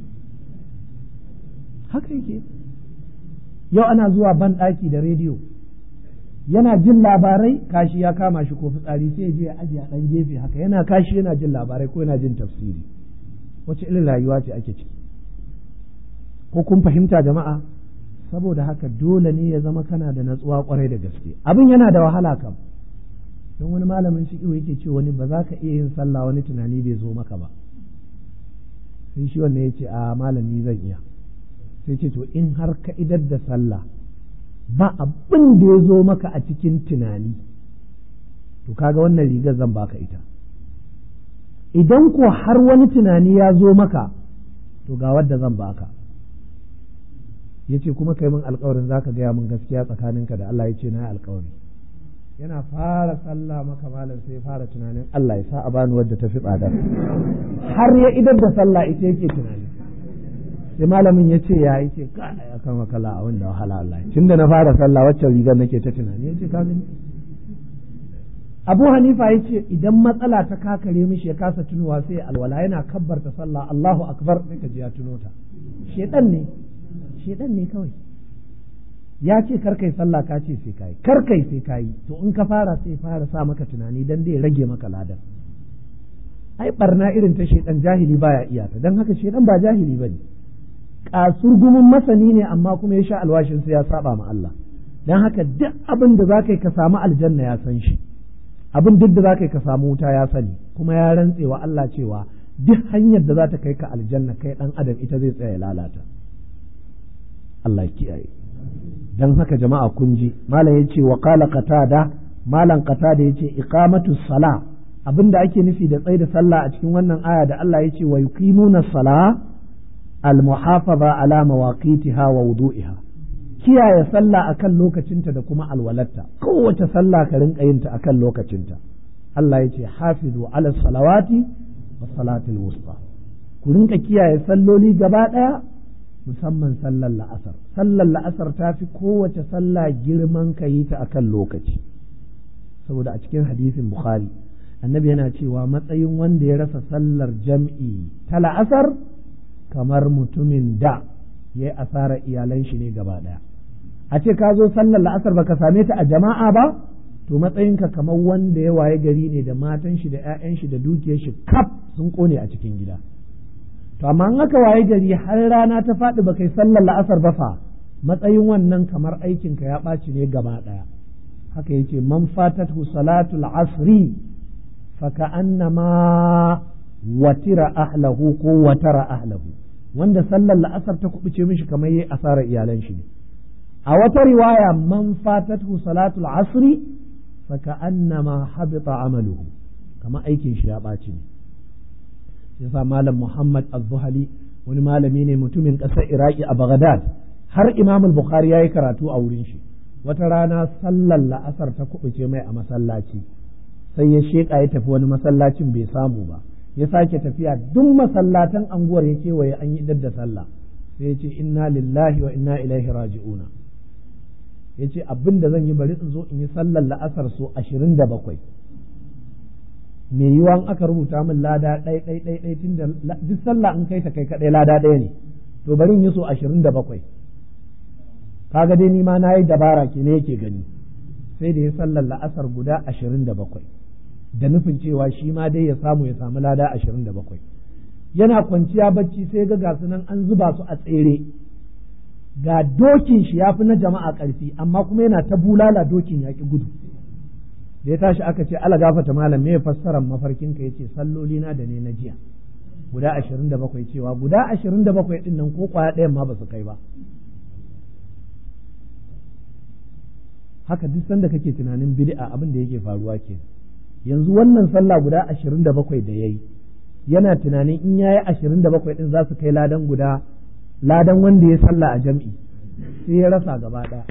haka yake yau ana zuwa ban ɗaki da rediyo yana jin labarai kashi ya kama shi ko fitsari sai je ya ajiye a ɗan gefe haka yana kashi yana jin labarai ko yana jin tafsiri wace irin rayuwa ce ake ciki ko kun fahimta jama'a saboda haka dole ne ya zama kana da natsuwa kwarai da gaske abin yana da wahala kam don wani malamin shi yake ce wani ba za ka iya yin sallah wani tunani bai zo maka ba sai shi wannan ya ce a malami zan iya sai ce to in har ka idar da sallah ba abin da ya zo maka a cikin tunani to kaga wannan rigar zan baka ita idan ko har wani tunani ya zo maka to ga wadda zan baka ya ce kuma kai min alkawarin za ka gaya min gaskiya tsakaninka da Allah ya ce na yi alkawari yana fara sallah maka malam sai fara tunanin Allah ya sa a bani wadda ta fi tsada har ya idar da sallah ita yake tunani sai malamin ya ce ya ce ka ya kan wakala a wanda wahala Allah tun da na fara sallah waccan rigar nake ta tunani ya ce ka gani Abu Hanifa ya ce idan matsala ta kakare mishi ya kasa tunowa sai alwala yana kabbarta sallah Allahu akbar sai ka ji ya tuno ta shedan ne shedan ne kawai ya ce kar kai sallah ka ce sai kai kar kai sai kai to in ka fara sai fara sa maka tunani dan dai rage maka ladan ai barna irin ta shedan jahili baya iya ta dan haka shedan ba jahili bane kasurgumin masani ne amma kuma ya sha alwashin sai ya saba ma Allah dan haka duk abin da zaka yi ka samu aljanna ya san shi abin duk da zaka yi ka samu wuta ya sani kuma ya rantse wa Allah cewa duk hanyar da za ta kai ka aljanna kai dan adam ita zai tsaya lalata Allah kiyaye dan haka jama'a kun ji malam yace wa qala qatada malam qatada yace iqamatu sala abinda ake nufi da tsaida sallah a cikin wannan aya da Allah yace wa yuqimuna sala al muhafaza ala mawaqitiha wa wudu'iha kiyaye sallah akan lokacinta da kuma alwalatta kowace sallah ka rinka yin ta akan lokacinta Allah yace hafizu ala salawati wa salatul wusta ku rinka kiyaye salloli gaba daya musamman sallar la'asar sallar la'asar ta fi kowace sallah girman ka yi ta akan lokaci saboda a cikin hadisin bukhari annabi yana cewa matsayin wanda ya rasa sallar jam'i ta la'asar kamar mutumin da ya yi asarar iyalan shi ne gaba ɗaya a ce ka zo sallar la'asar baka same ta a jama'a ba to matsayinka kamar wanda ya waye gari ne da matan shi da 'ya'yan shi da dukiyar shi kaf sun kone a cikin gida to amma in aka waye gari har rana ta faɗi ba kai sallar la'asar ba fa matsayin wannan kamar aikinka ya ɓaci ne gaba ɗaya haka yake man fatatu salatul asri fa ka'annama watira ahlahu ko watara ahlahu wanda sallar la'asar ta kubuce mishi kamar yayi asarar iyalan shi ne a wata riwaya man fatatu salatul asri fa ka'annama habita amaluhu kamar aikin shi ya ɓaci ne yasa malam Muhammad Az-Zuhali wani malami ne mutumin ƙasar Iraki a Baghdad har Imam Bukhari yayi karatu a wurin shi wata rana sallar la'asar ta kubuce mai a masallaci sai ya sheka ya tafi wani masallacin bai samu ba ya sake tafiya duk masallatan anguwar ya kewaye an yi da sallah sai ya ce inna lillahi wa inna ilaihi raji'una ya ce abin da zan yi bari in zo in yi sallar la'asar so ashirin da bakwai me yiwa aka rubuta min lada ɗai ɗai ɗai ɗai tun da duk sallah in kai ta kai kaɗai lada ɗaya ne to bari in yi so ashirin da bakwai kaga dai ni ma na yi dabara ke ne yake gani sai da ya sallar la'asar guda ashirin da bakwai da nufin cewa shi ma dai ya samu ya samu lada ashirin da bakwai yana kwanciya bacci sai ga gasu nan an zuba su a tsere ga dokin shi ya fi na jama'a ƙarfi amma kuma yana ta bulala dokin ya ƙi gudu da ya tashi aka ce ala gafata malam me fassarar mafarkinka yace salloli na da ne na jiya guda ashirin da bakwai cewa guda ashirin da bakwai ɗin nan ko kwaya ɗayan ma ba su kai ba haka duk sanda kake tunanin bid'a abin da yake faruwa ke yanzu wannan sallah guda ashirin da bakwai da yayi yana tunanin in yayi ashirin da bakwai ɗin za su kai ladan guda ladan wanda ya sallah a jam'i sai ya rasa gaba ɗaya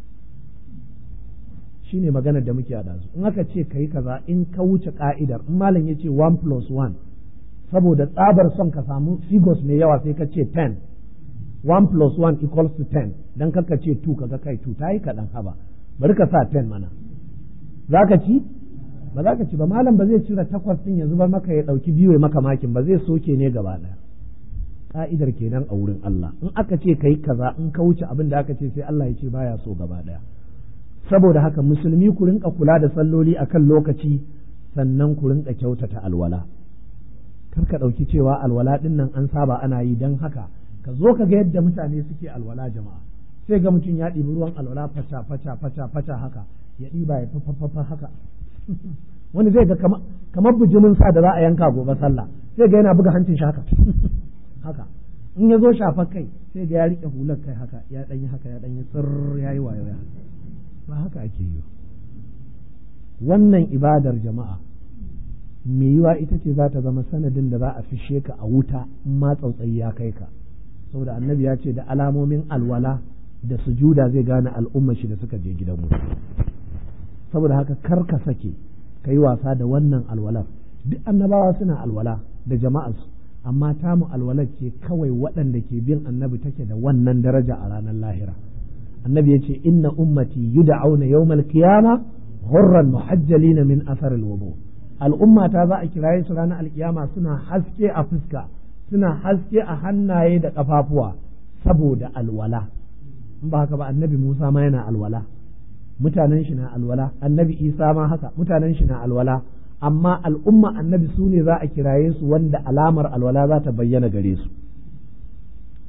shi ne maganar da muke a su in aka ce ka yi kaza in ka wuce ka'idar in malam ya ce one plus one saboda tsabar son ka samu figures mai yawa sai ka ce ten one plus one equals to ten dan kaka ce two kaga kai two ta yi kaɗan haba bari ka sa ten mana za ka ci ba za ka ci ba malam ba zai cire takwas ɗin ya zubar maka ya ɗauki biyu ya maka makin ba zai soke ne gaba ɗaya ka'idar kenan a wurin Allah in aka ce ka yi kaza in ka wuce abin da aka ce sai Allah ya ce baya so gaba ɗaya saboda haka musulmi ku rinka kula da salloli akan lokaci sannan ku rinka kyautata alwala kar ka ɗauki cewa alwala ɗin nan an saba ana yi don haka ka zo ka ga yadda mutane suke alwala jama'a sai ga mutum ya ɗibi ruwan alwala fata fata fata fata haka ya ɗiba ya fafafafa haka wani zai ga kamar bijimin sa da za a yanka gobe sallah sai ga yana buga hancin shi haka haka in ya zo shafa kai sai ga ya riƙe hular kai haka ya ɗanyi haka ya ɗanyi sirr ya yi wayo ya ba haka ake yi wannan ibadar jama'a mai yiwa ita ce za ta zama sanadin da za a fishe ka a wuta in ma tsautsayi ya kai ka saboda annabi ya ce da alamomin alwala da sujuda zai gane al'ummar shi da suka je gidan mu saboda haka kar ka sake ka yi wasa da wannan alwalar duk annabawa suna alwala da jama'arsu amma tamu alwalar ce kawai waɗanda ke bin annabi take da wannan daraja a ranar lahira annabi ya ce inna ummati yud'auna yawmal qiyama ghurran muhajjalina min athar alwudu al'umma ta za a kiraye su ranar alkiyama suna haske a fuska suna haske a hannaye da kafafuwa saboda alwala in ba haka ba annabi Musa ma yana alwala mutanen shi na alwala annabi Isa ma haka mutanen shi na alwala amma al'umma annabi su ne za a kiraye su wanda alamar alwala za ta bayyana gare su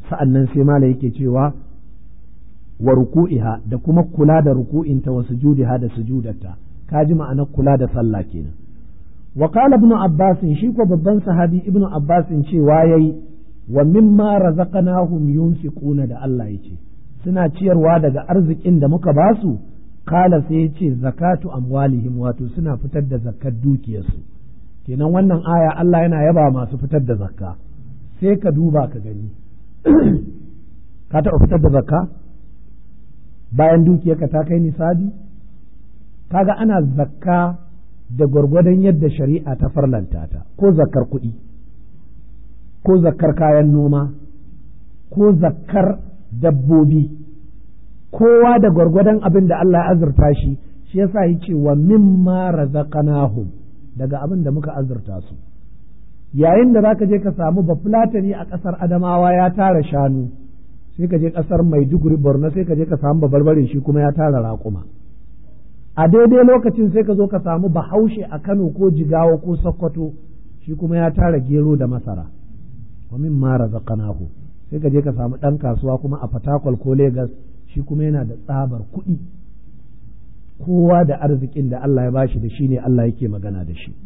sa'annan sai mala yake cewa wa ruku'iha da kuma kula da ruku'inta wa sujudiha da sujudarta ka ji ma'anar kula da sallah kenan wa qala ibn abbas shi ko babban sahabi ibn abbas cewa yayi wa mimma razaqnahum yunfiquna da Allah yake suna ciyarwa daga arzikin da muka basu kala sai ya ce zakatu amwalihim wato suna fitar da zakkar dukiyarsu kenan wannan aya Allah yana yaba masu fitar da zakka sai ka duba ka gani ka taɓa fitar da zakka bayan dukiyarka ta kai nisabi kaga ana zakka da gwargwadon yadda shari'a ta farlanta ta ko zakkar kuɗi ko zakkar kayan noma ko zakkar dabbobi kowa da gwargwadon abin da Allah ya azurta shi shi yasa ya ce wa mimma razaqnahum daga abin da muka azurta su yayin da zaka je ka samu bafulatani a ƙasar Adamawa ya tara shanu sai ka je ƙasar Maiduguri Borno sai ka je ka samu babarbare shi kuma ya tara raƙuma a daidai lokacin sai ka zo ka samu bahaushe a Kano ko Jigawa ko Sokoto shi kuma ya tara gero da masara wa mimma razaqnahum sai ka je ka samu ɗan kasuwa kuma a Fatakwal ko Legas shi kuma yana da tsabar kuɗi kowa da arzikin da Allah ya bashi da shi ne Allah yake magana da shi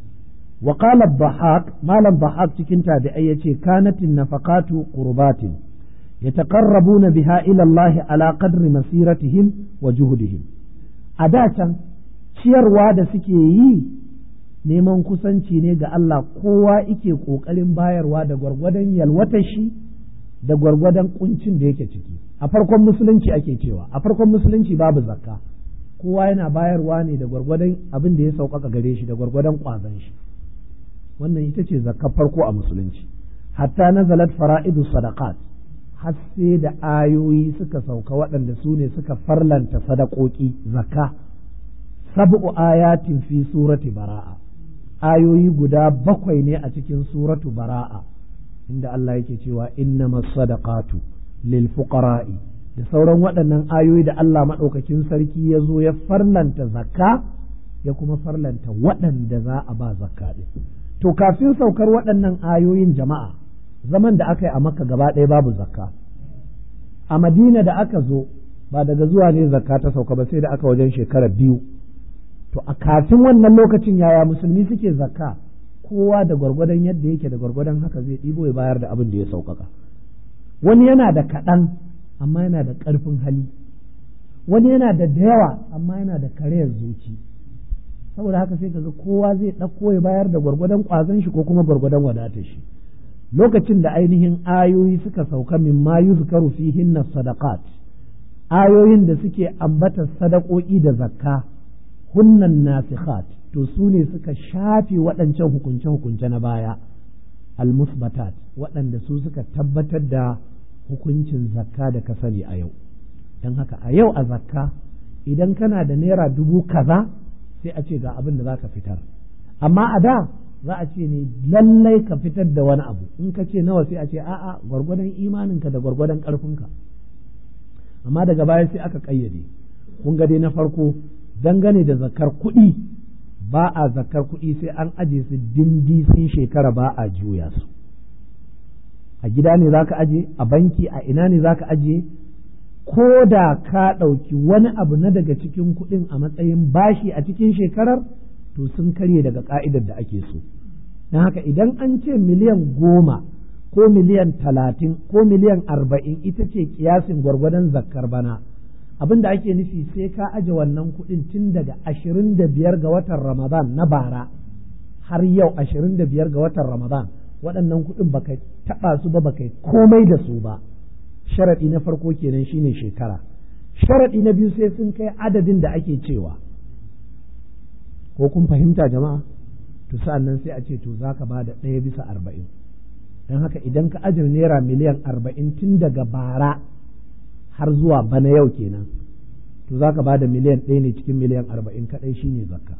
wa qala bahaq malam bahaq cikin tabi'ai yace kanatin nafaqatu qurbatin yataqarrabuna biha ila Allah ala qadri masiratihim wa juhudihim a da can ciyarwa da suke yi neman kusanci ne ga Allah kowa yake kokarin bayarwa da gwargwadon yalwatar shi da gwargwadon kuncin da yake ciki a farkon musulunci ake cewa a farkon musulunci babu zakka kowa yana bayarwa ne da gwargwadon abin da ya sauƙaƙa gare shi da gwargwadon ƙwazon shi wannan ita ce zakka farko a musulunci hatta nazalat fara'idu sadaqat har sai da ayoyi suka sauka waɗanda su ne suka farlanta sadakoki zakka sab'u ayatin fi surati bara'a ayoyi guda bakwai ne a cikin suratu bara'a inda Allah yake cewa innamas sadaqatu lil fuqara'i da sauran waɗannan ayoyi da Allah maɗaukakin sarki ya zo ya farlanta zakka ya kuma farlanta waɗanda za a ba zakka ɗin to kafin saukar waɗannan ayoyin jama'a zaman da aka yi a makka gaba ɗaya babu zakka a madina da aka zo ba daga zuwa ne zakka ta sauka ba sai da aka wajen shekara biyu to a kafin wannan lokacin yaya musulmi suke zakka kowa da gwargwadon yadda yake da gwargwadon haka zai ɗibo ya bayar da abin da ya sauƙaƙa wani yana da kaɗan amma yana da ƙarfin hali wani yana da da yawa amma yana da karayar zuci saboda haka sai kaga kowa zai ɗauko ya bayar da gwargwadon ƙwazon shi ko kuma gwargwadon wadatar shi lokacin da ainihin ayoyi suka sauka min ma yuzkaru fihin sadaqat ayoyin da suke ambata sadakoki da zakka hunnan nasikhat to su ne suka shafe waɗancan hukunce-hukunce na baya al-musbatat waɗanda su suka tabbatar da hukuncin zakka da ka sani a yau don haka a yau a zakka idan kana da naira dubu kaza sai a ce ga abin da za ka fitar amma a da za a ce ne lallai ka fitar da wani abu in ka ce nawa sai a ce a'a gwargwadon imaninka da gwargwadon ƙarfinka amma daga baya sai aka ƙayyade kun ga dai na farko dangane da zakar kuɗi ba a zakar kuɗi sai an aje su dindi sun shekara ba a juya su a gida ne za ka aje a banki a ina ne za ka aje ko da ka ɗauki wani abu na daga cikin kuɗin a matsayin bashi a cikin shekarar to sun karye daga ƙa'idar da ake so don haka idan an ce miliyan goma ko miliyan talatin ko miliyan arba'in ita ce kiyasin gwargwadon zakkar bana abin da ake nufi sai ka aje wannan kuɗin tun daga ashirin da biyar ga watan ramadan na bara har yau ashirin da biyar ga watan ramadan waɗannan kuɗin baka taɓa su ba baka komai da su ba sharaɗi na farko kenan shine shekara sharaɗi na biyu sai sun kai adadin da ake cewa ko kun fahimta jama'a to sa'an nan sai a ce to za ka ba da ɗaya bisa arba'in don haka idan ka ajin naira miliyan arba'in tun daga bara har zuwa bana yau kenan to za ka ba da miliyan ɗaya ne cikin miliyan arba'in kaɗai shine zakka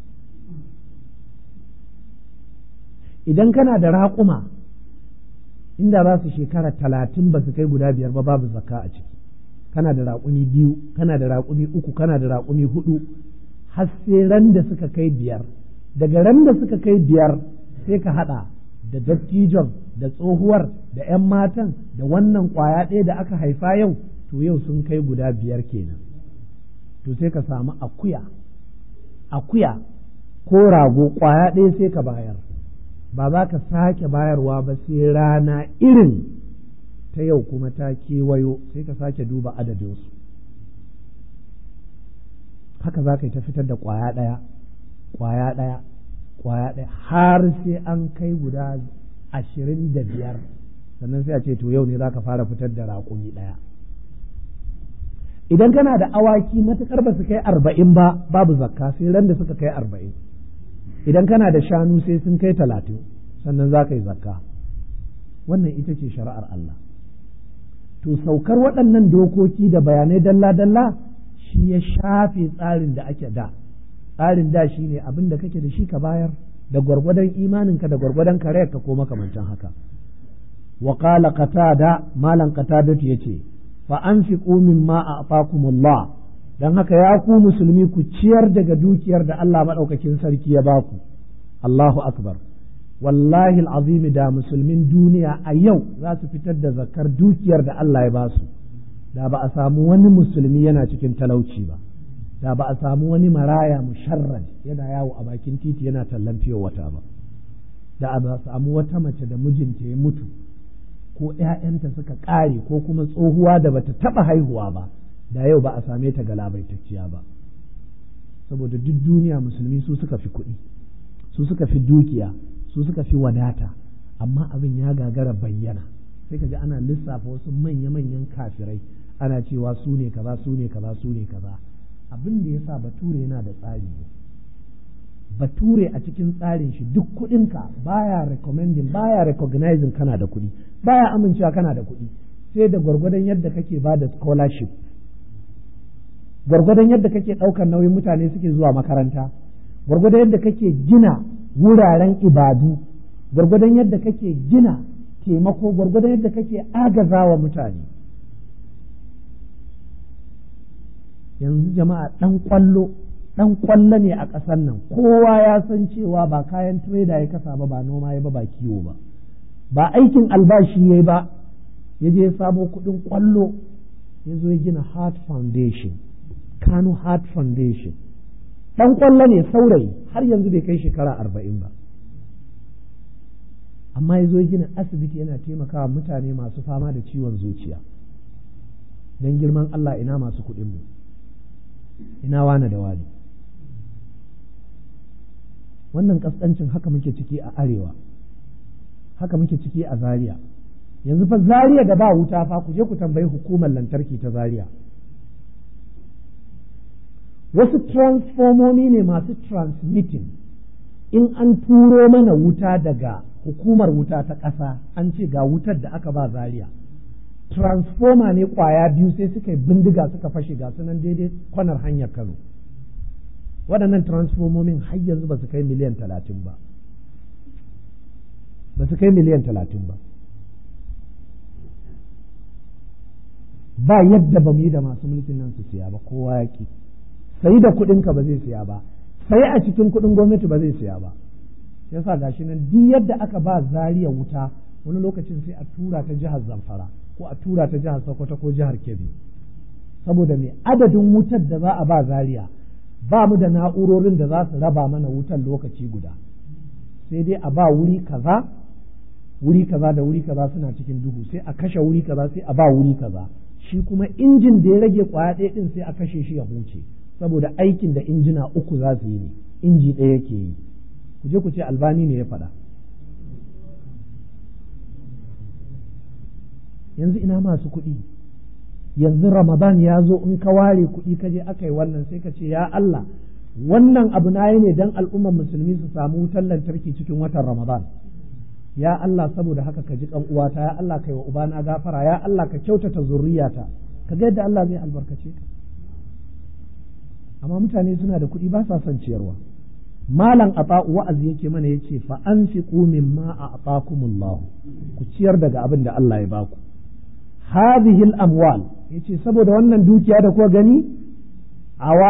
idan kana da raƙuma inda za su shekara talatin ba su kai guda biyar ba babu zakka a ciki kana da raƙumi biyu kana da raƙumi uku kana da raƙumi hudu har sai ran da suka kai biyar daga ran da suka kai biyar sai ka haɗa da dattijon da tsohuwar da 'yan matan da wannan ƙwaya ɗaya da aka haifa yau to yau sun kai guda biyar kenan to sai ka samu akuya akuya ko rago ƙwaya ɗaya sai ka bayar ba za ka sake bayarwa ba sai rana irin ta yau kuma ta kewayo sai ka sake duba adadinsu haka za ka yi ta fitar da ƙwaya ɗaya ƙwaya ɗaya ƙwaya ɗaya har sai an kai guda ashirin da biyar sannan sai a ce to yau ne za ka fara fitar da raƙumi ɗaya idan kana da awaki matuƙar ba su kai arba'in ba babu zakka sai ran da suka kai arba'in idan kana da shanu sai sun kai talatin sannan za ka yi zakka wannan ita ce shari'ar Allah to saukar waɗannan dokoki da bayanai dalla-dalla shi ya shafe tsarin da ake da tsarin da shi ne abin da kake da shi ka bayar da gwargwadon imaninka da gwargwadon karayarka ko makamantan haka wa qala qatada malan qatadatu yace fa anfiqu mimma a'takumullah dan haka ya ku musulmi ku ciyar daga dukiyar da Allah madaukakin sarki ya baku Allahu akbar wallahi alazim da musulmin duniya a yau za su fitar da zakar dukiyar da Allah ya basu da ba a samu wani musulmi yana cikin talauci ba da ba a samu wani maraya musharrad yana yawo a bakin titi yana tallan fiye wata ba da ba a samu wata mace da mijinta ya mutu ko ‘ya'yanta suka ƙare ko kuma tsohuwa da bata taɓa haihuwa ba da yau ba a same ta galabaitacciya ba saboda duk duniya musulmi su suka fi kuɗi su suka fi dukiya su suka fi wadata amma abin ya gagara bayyana sai ka ji ana lissafa wasu manya-manyan kafirai ana cewa su ne kaza su ne kaza su ne kaza abin da ya sa bature yana da tsari ne bature a cikin tsarin shi duk kuɗinka baya recommending baya recognizing kana da kuɗi baya amincewa kana da kuɗi sai da gwargwadon yadda kake ba da scholarship gwargwadon yadda kake ɗaukar nauyin mutane suke zuwa makaranta gwargwadon yadda kake gina wuraren ibadu gwargwadon yadda kake gina taimako gwargwadon yadda kake agazawa mutane yanzu jama'a ɗan ƙwallo ɗan ƙwallo ne a ƙasar nan kowa ya san cewa ba kayan tireda ya kasa ba ba noma ya ba ba kiwo ba ba aikin albashi ya ba ya je ya samo kuɗin ƙwallo ya zo ya gina heart foundation kano heart foundation ɗan ƙwallo ne saurayi har yanzu bai kai shekara arba'in ba amma ya zo ya gina asibiti yana taimakawa mutane masu fama da ciwon zuciya don girman Allah ina masu kuɗinmu ina wane da wane wannan kaskancin haka muke ciki a arewa haka muke ciki a zaria yanzu fa zaria da ba wuta fa ku je ku tambayi hukumar lantarki ta zaria wasu transformomi ne masu transmitting in an turo mana wuta daga hukumar wuta ta ƙasa an ce ga wutar da aka ba zaria transformer ne kwaya biyu sai suka yi bindiga suka fashe ga sunan daidai kwanar hanyar kano waɗannan transformomin har yanzu ba su kai miliyan talatin ba ba su kai miliyan talatin ba ba yadda ba mu yi da masu mulkin nan su siya ba kowa ya ki sai da kuɗinka ba zai siya ba sai a cikin kuɗin gwamnati ba zai siya ba yasa gashi nan duk yadda aka ba zariya wuta wani lokacin sai a tura ta jihar zamfara ko a tura ta jihar sokoto ko jihar kebbi saboda mai adadin wutar da za a ba zariya ba mu da na'urorin da za su raba mana wutar lokaci guda sai dai a ba wuri kaza wuri kaza da wuri kaza suna cikin duhu sai a kashe wuri kaza sai a ba wuri kaza shi kuma injin da ya rage kwaya ɗaya ɗin sai a kashe shi ya huce saboda aikin da injina uku za su yi ne inji ɗaya yake yi ku je ku ce albani ne ya faɗa yanzu ina masu kuɗi yanzu ramadan ya zo in ka ware kuɗi ka je aka yi wannan sai ka ce ya Allah wannan abu na yi ne don al'ummar musulmi su samu wutar lantarki cikin watan ramadan ya Allah saboda haka ka ji kan uwata ya Allah kai wa ubana gafara ya Allah ka kyautata zurriyata ka ga yadda Allah zai albarkace ka amma mutane suna da kuɗi ba sa son ciyarwa malam ata wa'azi yake mana yace fa anfiqu mimma a'takumullah ku ciyar daga abin da Allah ya baku hadhihi al-amwal yace saboda wannan dukiya da kuka gani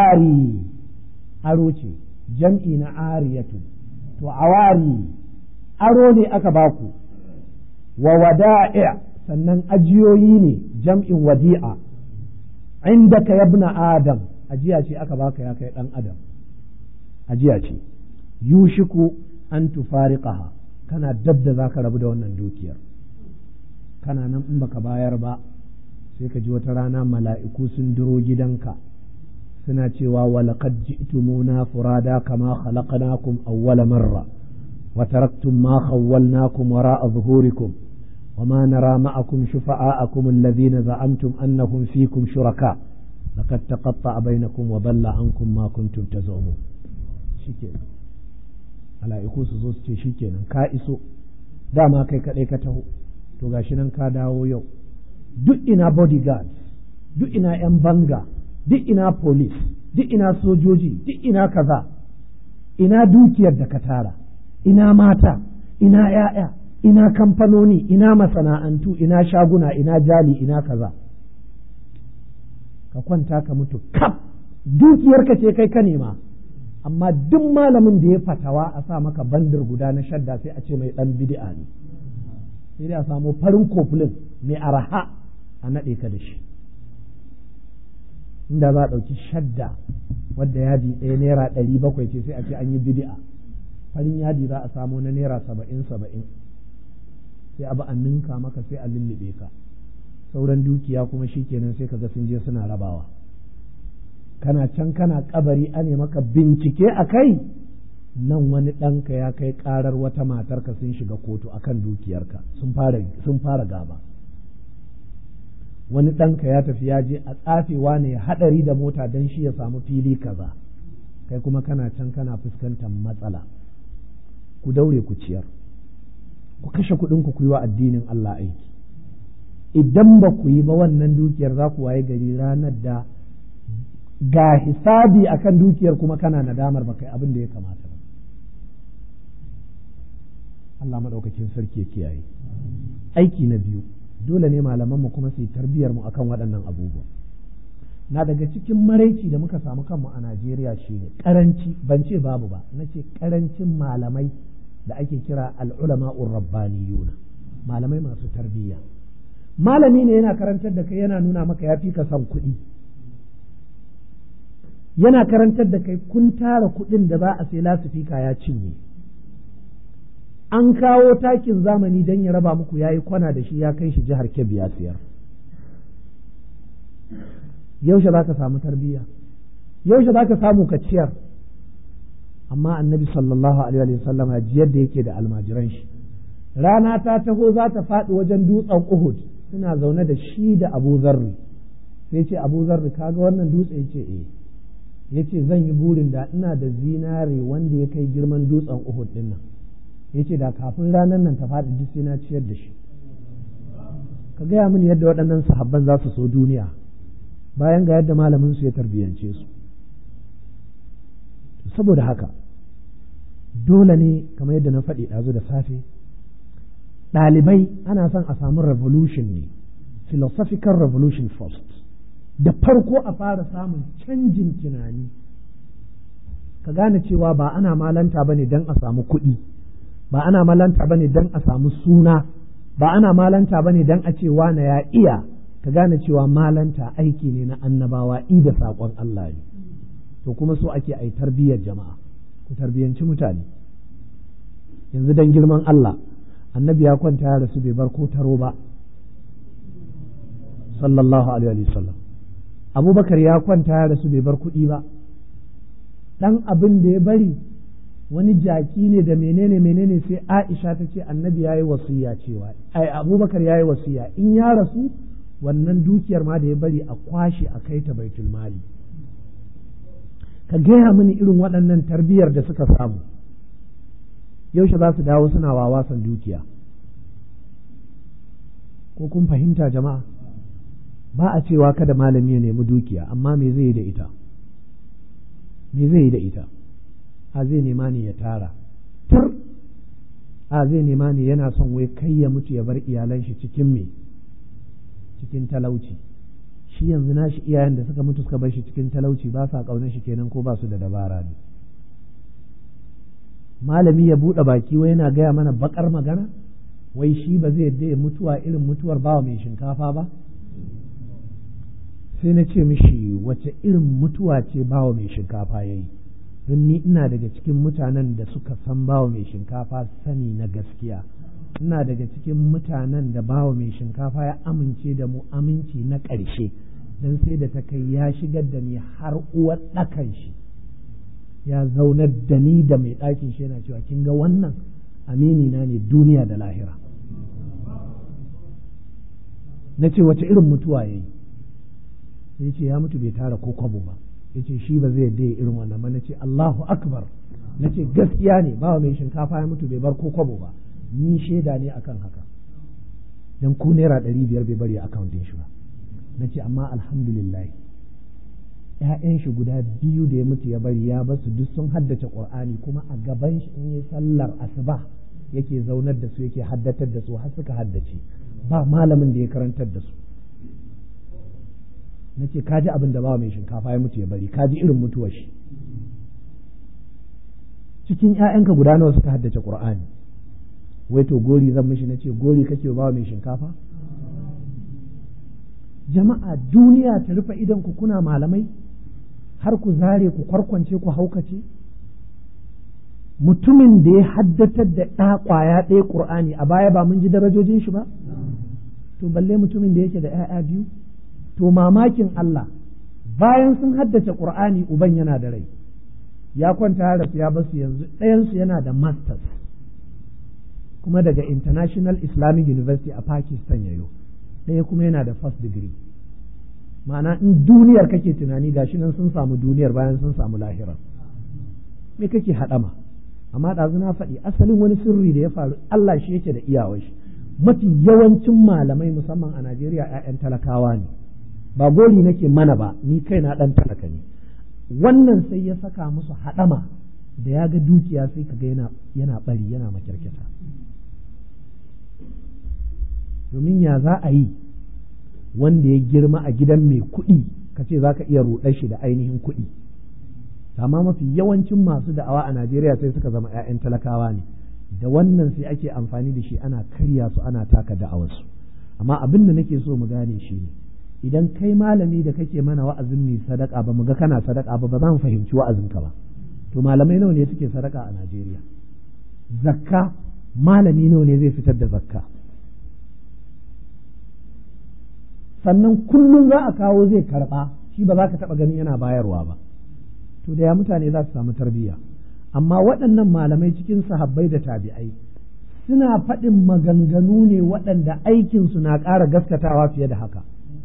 awari aro ce jam'i na ariyatu to awari aro ne aka baku wa wada'i sannan ajiyoyi ne jam'in wadi'a indaka yabna adam ajiya ce aka baka ya kai dan adam ajiya ce yushiku an tufariqaha kana dab da zaka rabu da wannan dukiyar kana nan in baka bayar ba sai ka ji wata rana mala'iku sun duro gidanka suna cewa walaqad ji'tumuna furada kama khalaqnakum awwala marra wa taraktum ma khawwalnakum wara'a zuhurikum وما نرى معكم شفعاءكم الذين زعمتم أنهم فيكم شركاء لقد تقطع بينكم وضل عنكم ما كنتم تزعمون shikenan mala'iku su zo su ce shikenan ka iso dama kai kaɗai ka taho to gashi nan ka dawo yau duk ina bodyguards duk ina 'yan banga duk ina police duk ina sojoji duk ina kaza ina dukiyar da ka tara ina mata ina 'ya'ya ina kamfanoni ina masana'antu ina shaguna ina jali ina kaza ka kwanta ka mutu kaf dukiyarka ce kai ka nema amma duk malamin da ya fatawa a sa maka bandir guda na shadda sai a ce mai dan bid'a ne sai dai a samu farin kofulin mai araha a naɗe ka da shi inda za a ɗauki shadda wadda yadi ɗaya naira ɗari bakwai ce sai a ce an yi bid'a farin yadi za a samu na naira saba'in saba'in sai abu an ninka maka sai a lullube ka sauran dukiya kuma shikenan sai kaga sun je suna rabawa kana can kana kabari ane maka bincike a kai nan wani ɗanka ya kai ƙarar wata matarka sun shiga kotu akan dukiyarka sun fara sun fara gaba wani ɗanka ya tafi ya je a tsafewa ne haɗari da mota don shi ya samu fili kaza kai kuma kana can kana fuskantar matsala ku daure ku ciyar ku kashe kuɗin ku yi wa addinin Allah aiki idan ba ku yi ba wannan dukiyar za ku waye gari ranar da ga hisabi akan dukiyar kuma kana nadamar ba kai abin da ya kamata ba Allah maɗaukakin sarki ya kiyaye aiki na biyu dole ne malamanmu kuma su yi tarbiyar mu akan waɗannan abubuwa na daga cikin maraici da muka samu kanmu a Najeriya shine karanci ban ce babu ba na ce karancin malamai da ake kira al'ulama'ur rabbaniyuna malamai masu tarbiyya malami ne yana karantar da kai yana nuna maka ya fi ka son kuɗi yana karantar da kai kun tara kuɗin da za a sai lasifika ya cinye an kawo takin zamani don ya raba muku ya yi kwana da shi ya kai shi jihar kebbi ya siyar yaushe za ka samu tarbiyya yaushe za ka samu ka ciyar amma annabi sallallahu alaihi wa sallam jiyar da yake da almajiran shi rana ta taho za ta faɗi wajen dutsen uhud suna zaune da shi da abu zarri sai ce abu zarri kaga wannan dutse ya ce eh ya ce zan yi burin da ina da zinare wanda ya kai girman dutsen uhud din nan ya ce da kafin ranar nan ta faɗi duk sai na ciyar da shi ka gaya mini yadda waɗannan sahabban za su so duniya bayan ga yadda malamin su ya tarbiyance su saboda haka dole ne kamar yadda na faɗi ɗazu da safe ɗalibai ana son a samu revolution ne philosophical revolution first da farko a fara samun canjin tunani ka gane cewa ba ana malanta ba ne don a samu kuɗi ba ana malanta ba ne don a samu suna ba ana malanta ba ne don a ce wane ya iya ka gane cewa malanta aiki ne na annabawa i da saƙon Allah ne to kuma so ake ai tarbiyyar jama'a ku tarbiyyanci mutane yanzu don girman Allah annabi ya kwanta ya rasu bai bar ko taro ba sallallahu alaihi wa sallam abubakar ya kwanta ya rasu bai bar kuɗi ba ɗan abin da ya bari wani jaki ne da menene menene sai aisha ta ce annabi ya yi wasiya cewa ai abubakar ya yi wasiya in ya rasu wannan dukiyar ma da ya bari a kwashe a kai ta baitul mali ka gaya mini irin waɗannan tarbiyyar da suka samu yaushe za su dawo suna wawasan dukiya ko kun fahimta jama'a ba a cewa kada malami ya nemi dukiya amma me zai yi da ita me zai yi da ita a zai nema ne ya tara tur a zai nema ne yana son wai kai ya mutu ya bar iyalan shi cikin me cikin talauci shi yanzu nashi iyayen da suka mutu suka bar shi cikin talauci ba sa ƙaunar shi kenan ko ba su da dabara ne malami ya buɗe baki wai yana gaya mana bakar magana wai shi ba zai yadda ya mutuwa irin mutuwar bawa mai shinkafa ba sai na ce mishi wace irin mutuwa ce bawa mai shinkafa ya yi don ni ina daga cikin mutanen da suka san bawa mai shinkafa sani na gaskiya ina daga cikin mutanen da bawa mai shinkafa ya amince da mu aminci na ƙarshe don sai da ta kai ya shigar da ni har uwar ɗakan shi ya zaunar da ni da mai ɗakin shi yana cewa kin ga wannan amini na ne duniya da lahira na ce wace irin mutuwa ya yi sai ce ya mutu bai tara ko kwabo ba ya ce shi ba zai yadda irin wannan ba na ce Allahu akbar na ce gaskiya ne bawa mai shinkafa ya mutu bai bar ko kwabo ba ni shaida ne akan haka dan ko naira ɗari biyar bai bari a akawuntin shi ba na ce amma alhamdulillah ‘ya'yan shi guda biyu da ya mutu ya bari ya basu duk sun haddace ƙur'ani kuma a gaban shi in yi sallar asuba yake zaunar da su yake haddatar da su har suka haddace ba malamin da ya karantar da su na ce kaji abin da ba mai shinkafa ya mutu ya bari kaji irin mutuwar shi cikin ‘ya'yanka guda nawa suka haddace ƙur'ani wai to gori zan mishi na ce gori kake ba mai shinkafa jama'a duniya ta rufe idan ku kuna malamai har ku zare ku kwarkwance ku haukace mutumin da ya haddatar da ɗa ƙwaya ɗaya ƙur'ani a baya ba mun ji darajojin shi ba to balle mutumin da yake da ‘ya'ya biyu to mamakin Allah bayan sun haddace ƙur'ani uban yana da rai ya kwanta ya rasu ya basu yanzu ɗayansu yana da masters kuma daga international islamic university a pakistan yayo ɗaya kuma yana da first degree ma'ana in duniyar kake tunani gashi nan sun samu duniyar bayan sun samu lahira me kake haɗama amma ɗazu na faɗi asalin wani sirri da ya faru Allah shi yake da iyawar shi mafi yawancin malamai musamman a Najeriya 'ya'yan talakawa ne ba gori nake mana ba ni kai na ɗan talaka ne wannan sai ya saka musu haɗama da ya ga dukiya sai kaga yana yana bari yana makyarkyata domin ya za a yi wanda ya girma a gidan mai kuɗi ka ce za ka iya ruɗar shi da ainihin kuɗi amma mafi yawancin masu da'awa a Najeriya sai suka zama 'ya'yan talakawa ne da wannan sai ake amfani da shi ana karya su ana taka da'awarsu amma abin da nake so mu gane shi ne idan kai malami da kake mana wa'azin mai sadaka ba mu ga kana sadaka ba ba za mu fahimci wa'azinka ba to malamai nawa ne suke sadaka a Najeriya zakka malami nawa ne zai fitar da zakka sannan kullum za a kawo zai karba shi ba za ka taɓa ganin yana bayarwa ba to da ya mutane za su samu tarbiyya amma waɗannan malamai cikin sahabbai da tabi'ai suna faɗin maganganu ne waɗanda aikinsu na ƙara gaskatawa fiye da haka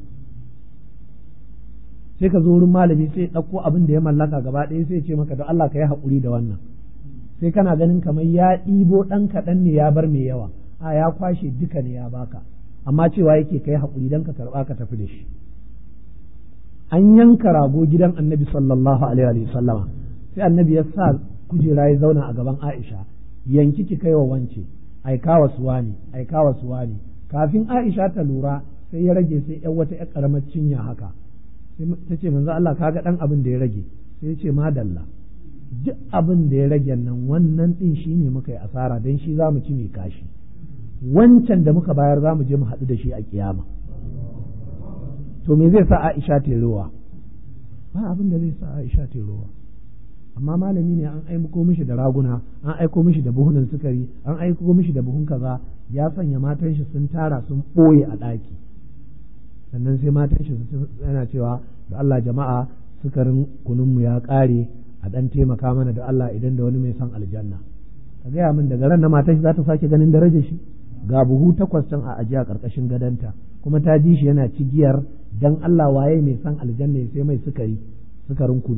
sai ka zo wurin malami sai ɗauko abin da ya mallaka gaba ɗaya sai ce maka da Allah ka yi haƙuri da wannan sai kana ganin kamar ya ɗibo ɗan kaɗan ne ya bar mai yawa a ya kwashe duka ne ya baka amma cewa yake ka yi haƙuri don ka karɓa ka tafi da shi an yanka rago gidan annabi sallallahu alaihi wa sallama sai annabi ya sa kujera ya zauna a gaban Aisha yanki ki kai wa wance aika wa suwani aika wa suwani kafin Aisha ta lura sai ya rage sai yan wata ƴar karamar cinya haka sai ta ce manzo Allah kaga dan abin da ya rage sai ya ce madalla duk abin da ya rage nan wannan din shine muka yi asara dan shi zamu ci mai kashi wancan da muka bayar zamu je mu haɗu da shi a kiyama to me zai sa Aisha ta ruwa ba abin da zai sa Aisha ta ruwa amma malami ne an aiko mishi da raguna an aiko mishi da buhunan sukari an aiko mishi da buhun kaza ya sanya matan shi sun tara sun ɓoye a ɗaki sannan sai matan shi yana cewa da Allah jama'a sukarin kununmu ya ƙare a ɗan taimaka mana da Allah idan da wani mai son aljanna ka gaya min daga ran na matan shi za ta sake ganin darajar shi ga buhu takwas can a ajiya ƙarƙashin gadonta kuma ta ji shi yana cigiyar dan Allah waye mai son aljanna ya sai mai sukari sukarin kunu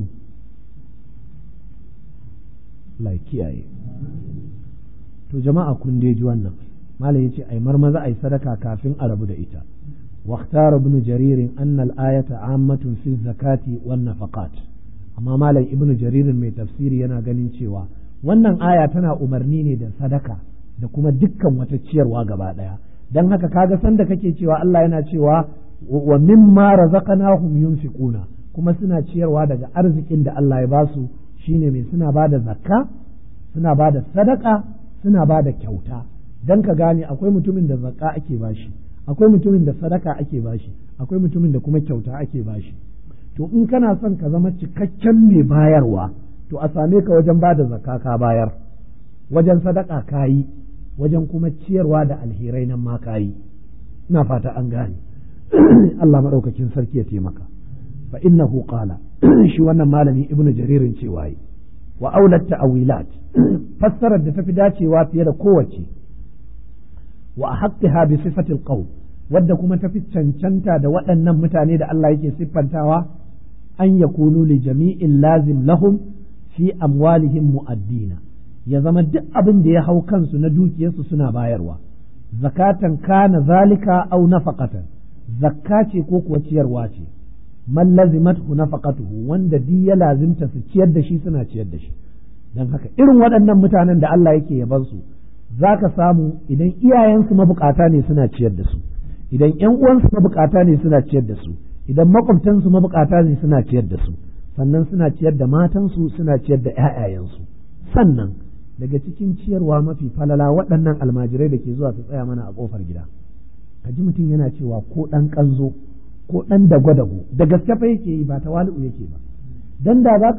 Allah kiyaye to jama'a kun dai ji wannan malam yace ai marmaza ai sadaka kafin a rabu da ita واختار ابن جرير أن الآية عامة في الزكاة والنفقات amma malam ibnu jaririn mai tafsiri yana ganin cewa wannan aya tana umarni ne da sadaka da kuma dukkan wata ciyarwa gaba ɗaya don haka kaga sanda kake cewa Allah yana cewa wa mimma razaqnahum yunfiquna kuma suna ciyarwa daga arzikin da Allah ya basu shine mai suna ba da zakka suna ba da sadaka suna ba da kyauta don ka gane akwai mutumin da zakka ake bashi akwai mutumin da sadaka ake bashi akwai mutumin da kuma kyauta ake bashi to in kana son ka zama cikakken mai bayarwa to a same ka wajen ba da zakka ka bayar wajen sadaka ka yi wajen kuma ciyarwa da alherai nan ma ka yi ina fata an gane Allah maɗaukakin sarki ya taimaka fa innahu qala shi wannan malami ibnu jaririn cewa yi wa aulat ta'wilat fassarar da tafi dacewa fiye da kowace wa haqqiha bi sifati alqawl wadda kuma tafi cancanta da waɗannan mutane da Allah yake siffantawa an yakunu li jami'in lazim lahum fi amwalihim mu'addina ya zama duk abin da ya hau kansu na dukiyarsu suna bayarwa zakatan kana zalika au nafaqatan zakka ce ko kuwa ciyarwa ce man lazimathu nafaqatuhu wanda duk ya lazimta su ciyar da shi suna ciyar da shi dan haka irin waɗannan mutanen da Allah yake yaban su zaka samu idan iyayensu mabukata ne suna ciyar da su idan ƴan uwansu mabukata ne suna ciyar da su idan makwabtansu mabukata ne suna ciyar da su sannan suna ciyar da matansu suna ciyar da ƴaƴayensu sannan daga cikin ciyarwa mafi falala waɗannan almajirai da ke zuwa su tsaya mana a ƙofar gida ka ji mutum yana cewa ko ɗan ƙanzo ko ɗan dago-dago da gaske fa yake yi ba tawali'u yake ba dan da za